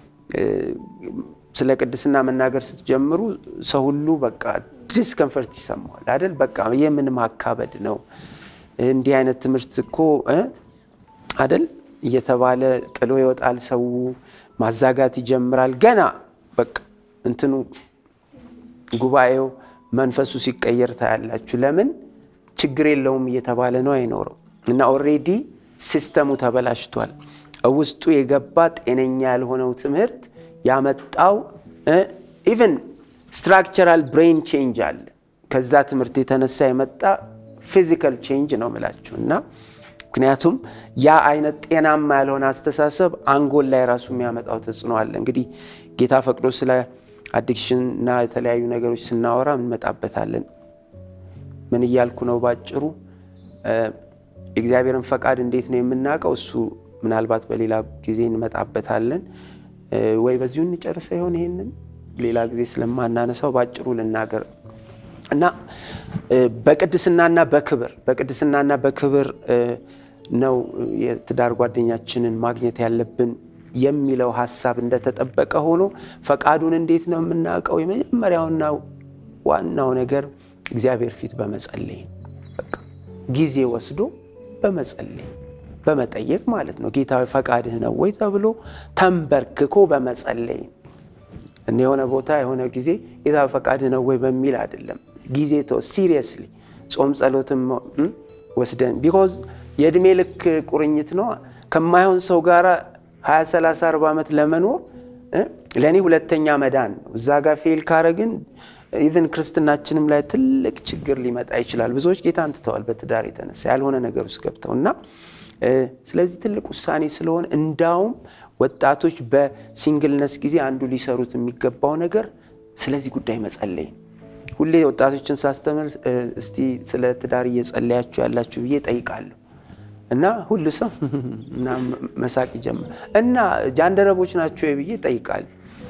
B: ስለ ቅድስና መናገር ስትጀምሩ ሰው ሁሉ በቃ ዲስከንፈርት ይሰማዋል አይደል? በቃ ይህ ምን ማካበድ ነው? እንዲህ አይነት ትምህርት እኮ አይደል እየተባለ ጥሎ ይወጣል። ሰው ማዛጋት ይጀምራል። ገና በቃ እንትኑ ጉባኤው መንፈሱ ሲቀየር ታያላችሁ። ለምን ችግር የለውም እየተባለ ነው አይኖረው እና ኦልሬዲ ሲስተሙ ተበላሽቷል። ውስጡ የገባ ጤነኛ ያልሆነው ትምህርት ያመጣው ኢቨን ስትራክቸራል ብሬን ቼንጅ አለ። ከዛ ትምህርት የተነሳ የመጣ ፊዚካል ቼንጅ ነው ምላችሁ እና ምክንያቱም ያ አይነት ጤናማ ያልሆነ አስተሳሰብ አንጎል ላይ ራሱ የሚያመጣው ተጽዕኖ አለ። እንግዲህ ጌታ ፈቅዶ ስለ አዲክሽን እና የተለያዩ ነገሮች ስናወራ እንመጣበታለን። ምን እያልኩ ነው? ባጭሩ የእግዚአብሔርን ፈቃድ እንዴት ነው የምናውቀው? እሱ ምናልባት በሌላ ጊዜ እንመጣበታለን። ወይ በዚሁ እንጨርሰ ይሆን? ይሄንን ሌላ ጊዜ ስለማናነሳው ባጭሩ ልናገር እና በቅድስናና በክብር በቅድስናና በክብር ነው የትዳር ጓደኛችንን ማግኘት ያለብን የሚለው ሀሳብ እንደተጠበቀ ሆኖ ፈቃዱን እንዴት ነው የምናውቀው? የመጀመሪያውና ዋናው ነገር እግዚአብሔር ፊት በመጸለይ ጊዜ ወስዶ በመጸለይ በመጠየቅ ማለት ነው። ጌታዊ ፈቃድህ ነው ወይ ተብሎ ተንበርክኮ በመጸለይ እኔ የሆነ ቦታ የሆነ ጊዜ ጌታዊ ፈቃድህ ነው ወይ በሚል አይደለም። ጊዜ ተው ሲሪየስሊ ጾም ጸሎትም ወስደን ቢኮዝ የእድሜ ልክ ቁርኝት ነው ከማይሆን ሰው ጋር 20 30 40 ዓመት ለመኖር ለእኔ ሁለተኛ መዳን ነው። እዛ ጋር ፌል ካረግን ኢቨን ክርስትናችንም ላይ ትልቅ ችግር ሊመጣ ይችላል። ብዙዎች ጌታን ትተዋል በትዳር የተነሳ ያልሆነ ነገር ውስጥ ገብተው እና ስለዚህ ትልቅ ውሳኔ ስለሆነ እንዳውም ወጣቶች በሲንግልነስ ጊዜ አንዱ ሊሰሩት የሚገባው ነገር ስለዚህ ጉዳይ መጸለይ ነው። ሁሌ ወጣቶችን ሳስተምር እስቲ ስለ ትዳር እየጸለያችሁ ያላችሁ ብዬ ጠይቃለሁ እና ሁሉ ሰው እና መሳቅ ይጀምር እና ጃንደረቦች ናቸው ብዬ ጠይቃለሁ።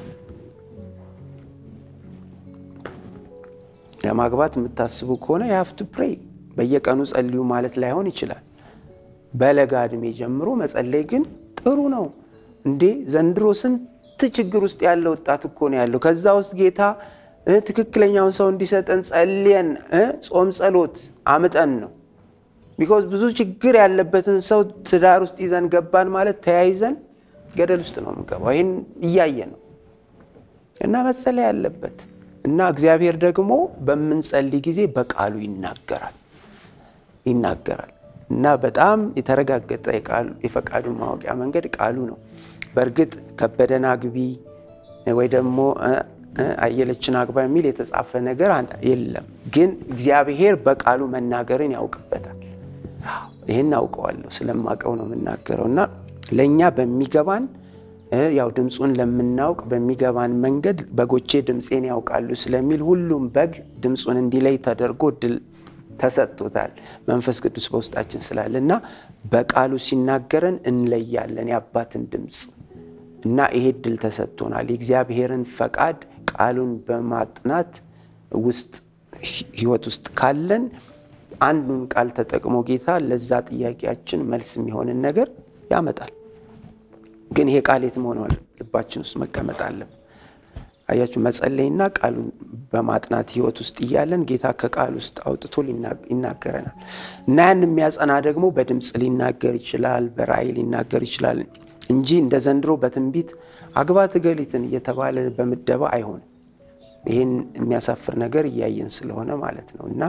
B: ለማግባት የምታስቡ ከሆነ የሀፍቱ ፕሬይ በየቀኑ ጸልዩ ማለት ላይሆን ይችላል። በለጋ እድሜ ጀምሮ መጸለይ ግን ጥሩ ነው። እንዴ ዘንድሮ ስንት ችግር ውስጥ ያለ ወጣት እኮ ነው ያለው። ከዛ ውስጥ ጌታ ትክክለኛውን ሰው እንዲሰጠን ጸልየን ጾም ጸሎት አምጠን ነው። ቢኮዝ ብዙ ችግር ያለበትን ሰው ትዳር ውስጥ ይዘን ገባን ማለት ተያይዘን ገደል ውስጥ ነው የምንገባው። ይህን እያየ ነው እና መጸለይ ያለበት እና እግዚአብሔር ደግሞ በምንጸልይ ጊዜ በቃሉ ይናገራል ይናገራል እና በጣም የተረጋገጠ የፈቃዱን ማወቂያ መንገድ ቃሉ ነው። በእርግጥ ከበደን አግቢ ወይ ደግሞ አየለችን አግባ የሚል የተጻፈ ነገር የለም። ግን እግዚአብሔር በቃሉ መናገርን ያውቅበታል። ይህን አውቀዋለሁ ስለማውቀው ነው የምናገረው እና ለእኛ በሚገባን ያው ድምፁን ለምናውቅ በሚገባን መንገድ በጎቼ ድምፄን ያውቃሉ ስለሚል ሁሉም በግ ድምፁን እንዲለይ ተደርጎ ድል ተሰጥቶታል። መንፈስ ቅዱስ በውስጣችን ስላለ እና በቃሉ ሲናገረን እንለያለን የአባትን ድምፅ እና ይሄ ድል ተሰጥቶናል። የእግዚአብሔርን ፈቃድ ቃሉን በማጥናት ውስጥ ህይወት ውስጥ ካለን አንዱን ቃል ተጠቅሞ ጌታ ለዛ ጥያቄያችን መልስ የሚሆንን ነገር ያመጣል። ግን ይሄ ቃል የት መሆን ልባችን ውስጥ መቀመጥ አለን። አያችሁ፣ መጸለይና ቃሉን በማጥናት ህይወት ውስጥ እያለን ጌታ ከቃል ውስጥ አውጥቶ ይናገረናል እና ያን የሚያጸና ደግሞ በድምፅ ሊናገር ይችላል፣ በራእይ ሊናገር ይችላል እንጂ እንደ ዘንድሮ በትንቢት አግባት እገሊትን እየተባለ በምደባ አይሆንም። ይህን የሚያሳፍር ነገር እያየን ስለሆነ ማለት ነው እና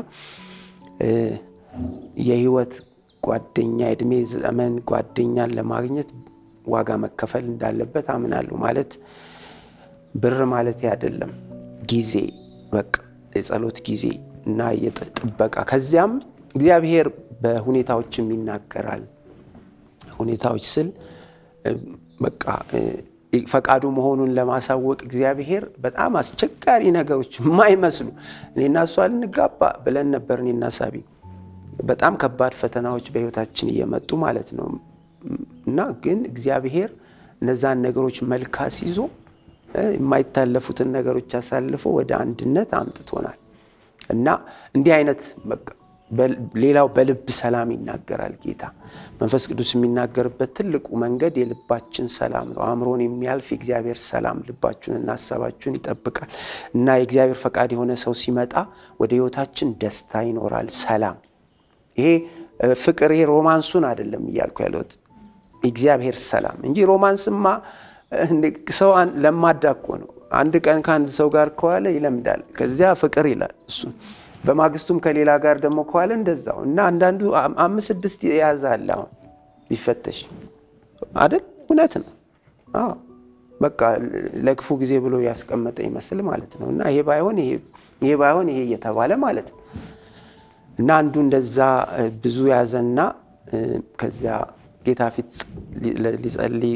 B: የህይወት ጓደኛ የእድሜ ዘመን ጓደኛን ለማግኘት ዋጋ መከፈል እንዳለበት አምናለሁ። ማለት ብር ማለት አይደለም፣ ጊዜ በቃ የጸሎት ጊዜ እና የጥበቃ ከዚያም እግዚአብሔር በሁኔታዎችም ይናገራል። ሁኔታዎች ስል በቃ ፈቃዱ መሆኑን ለማሳወቅ እግዚአብሔር በጣም አስቸጋሪ ነገሮች የማይመስሉ እኔና እሷ ልንጋባ ብለን ነበር እኔና ሳቢ በጣም ከባድ ፈተናዎች በህይወታችን እየመጡ ማለት ነው እና ግን እግዚአብሔር እነዛን ነገሮች መልካስ ይዞ የማይታለፉትን ነገሮች አሳልፎ ወደ አንድነት አምጥቶናል እና እንዲህ አይነት ሌላው በልብ ሰላም ይናገራል ጌታ መንፈስ ቅዱስ የሚናገርበት ትልቁ መንገድ የልባችን ሰላም ነው። አእምሮን የሚያልፍ የእግዚአብሔር ሰላም ልባችሁንና ሀሳባችሁን ይጠብቃል እና የእግዚአብሔር ፈቃድ የሆነ ሰው ሲመጣ ወደ ህይወታችን ደስታ ይኖራል፣ ሰላም ይሄ ፍቅር ይሄ ሮማንሱን አይደለም እያልኩ ያለሁት እግዚአብሔር ሰላም እንጂ ሮማንስማ ሰው ለማዳ እኮ ነው። አንድ ቀን ከአንድ ሰው ጋር ከዋለ ይለምዳል፣ ከዚያ ፍቅር ይላል እሱ በማግስቱም ከሌላ ጋር ደግሞ ከዋለ እንደዛው እና አንዳንዱ አምስት ስድስት የያዘ አለ። አሁን ቢፈተሽ አይደል? እውነት ነው። አዎ በቃ ለክፉ ጊዜ ብሎ ያስቀመጠ ይመስል ማለት ነው። እና ይሄ ባይሆን ይሄ ባይሆን ይሄ እየተባለ ማለት ነው እና አንዱ እንደዛ ብዙ ያዘና ከዚያ ጌታ ፊት ሊጸልይ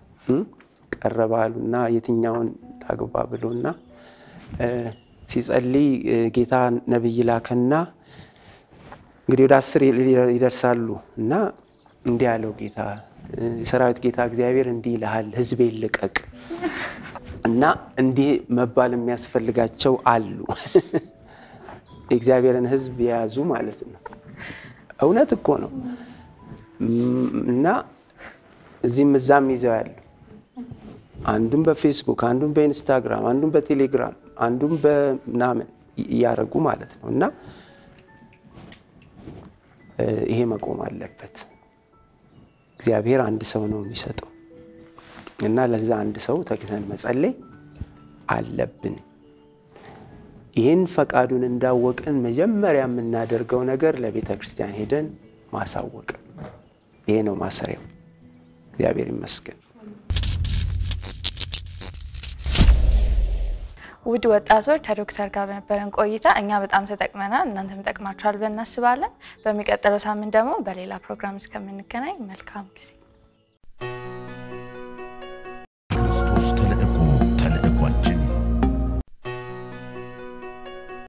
B: ቀረባሉና የትኛውን ላግባ ብሎና ሲጸልይ ጌታ ነቢይ ላከና እንግዲህ ወደ አስር ይደርሳሉ እና እንዲህ ያለው ጌታ የሰራዊት ጌታ እግዚአብሔር እንዲህ ይልሃል፣ ሕዝቤን ልቀቅ እና እንዲህ መባል የሚያስፈልጋቸው አሉ የእግዚአብሔርን ሕዝብ የያዙ ማለት ነው። እውነት እኮ ነው እና እዚህም እዛም ይዘው ያሉ አንዱም በፌስቡክ አንዱም በኢንስታግራም አንዱም በቴሌግራም አንዱም በምናምን እያደረጉ ማለት ነው እና ይሄ መቆም አለበት። እግዚአብሔር አንድ ሰው ነው የሚሰጠው እና ለዛ አንድ ሰው ተግተን መጸለይ አለብን። ይህን ፈቃዱን እንዳወቅን መጀመሪያ የምናደርገው ነገር ለቤተ ክርስቲያን ሄደን ማሳወቅ፣ ይሄ ነው ማሰሪያው። እግዚአብሔር ይመስገን።
A: ውድ ወጣቶች ከዶክተር ጋር በነበረን ቆይታ እኛ በጣም ተጠቅመናል፣ እናንተም ጠቅማችኋል ብለን እናስባለን። በሚቀጥለው ሳምንት ደግሞ በሌላ ፕሮግራም እስከምንገናኝ መልካም ጊዜ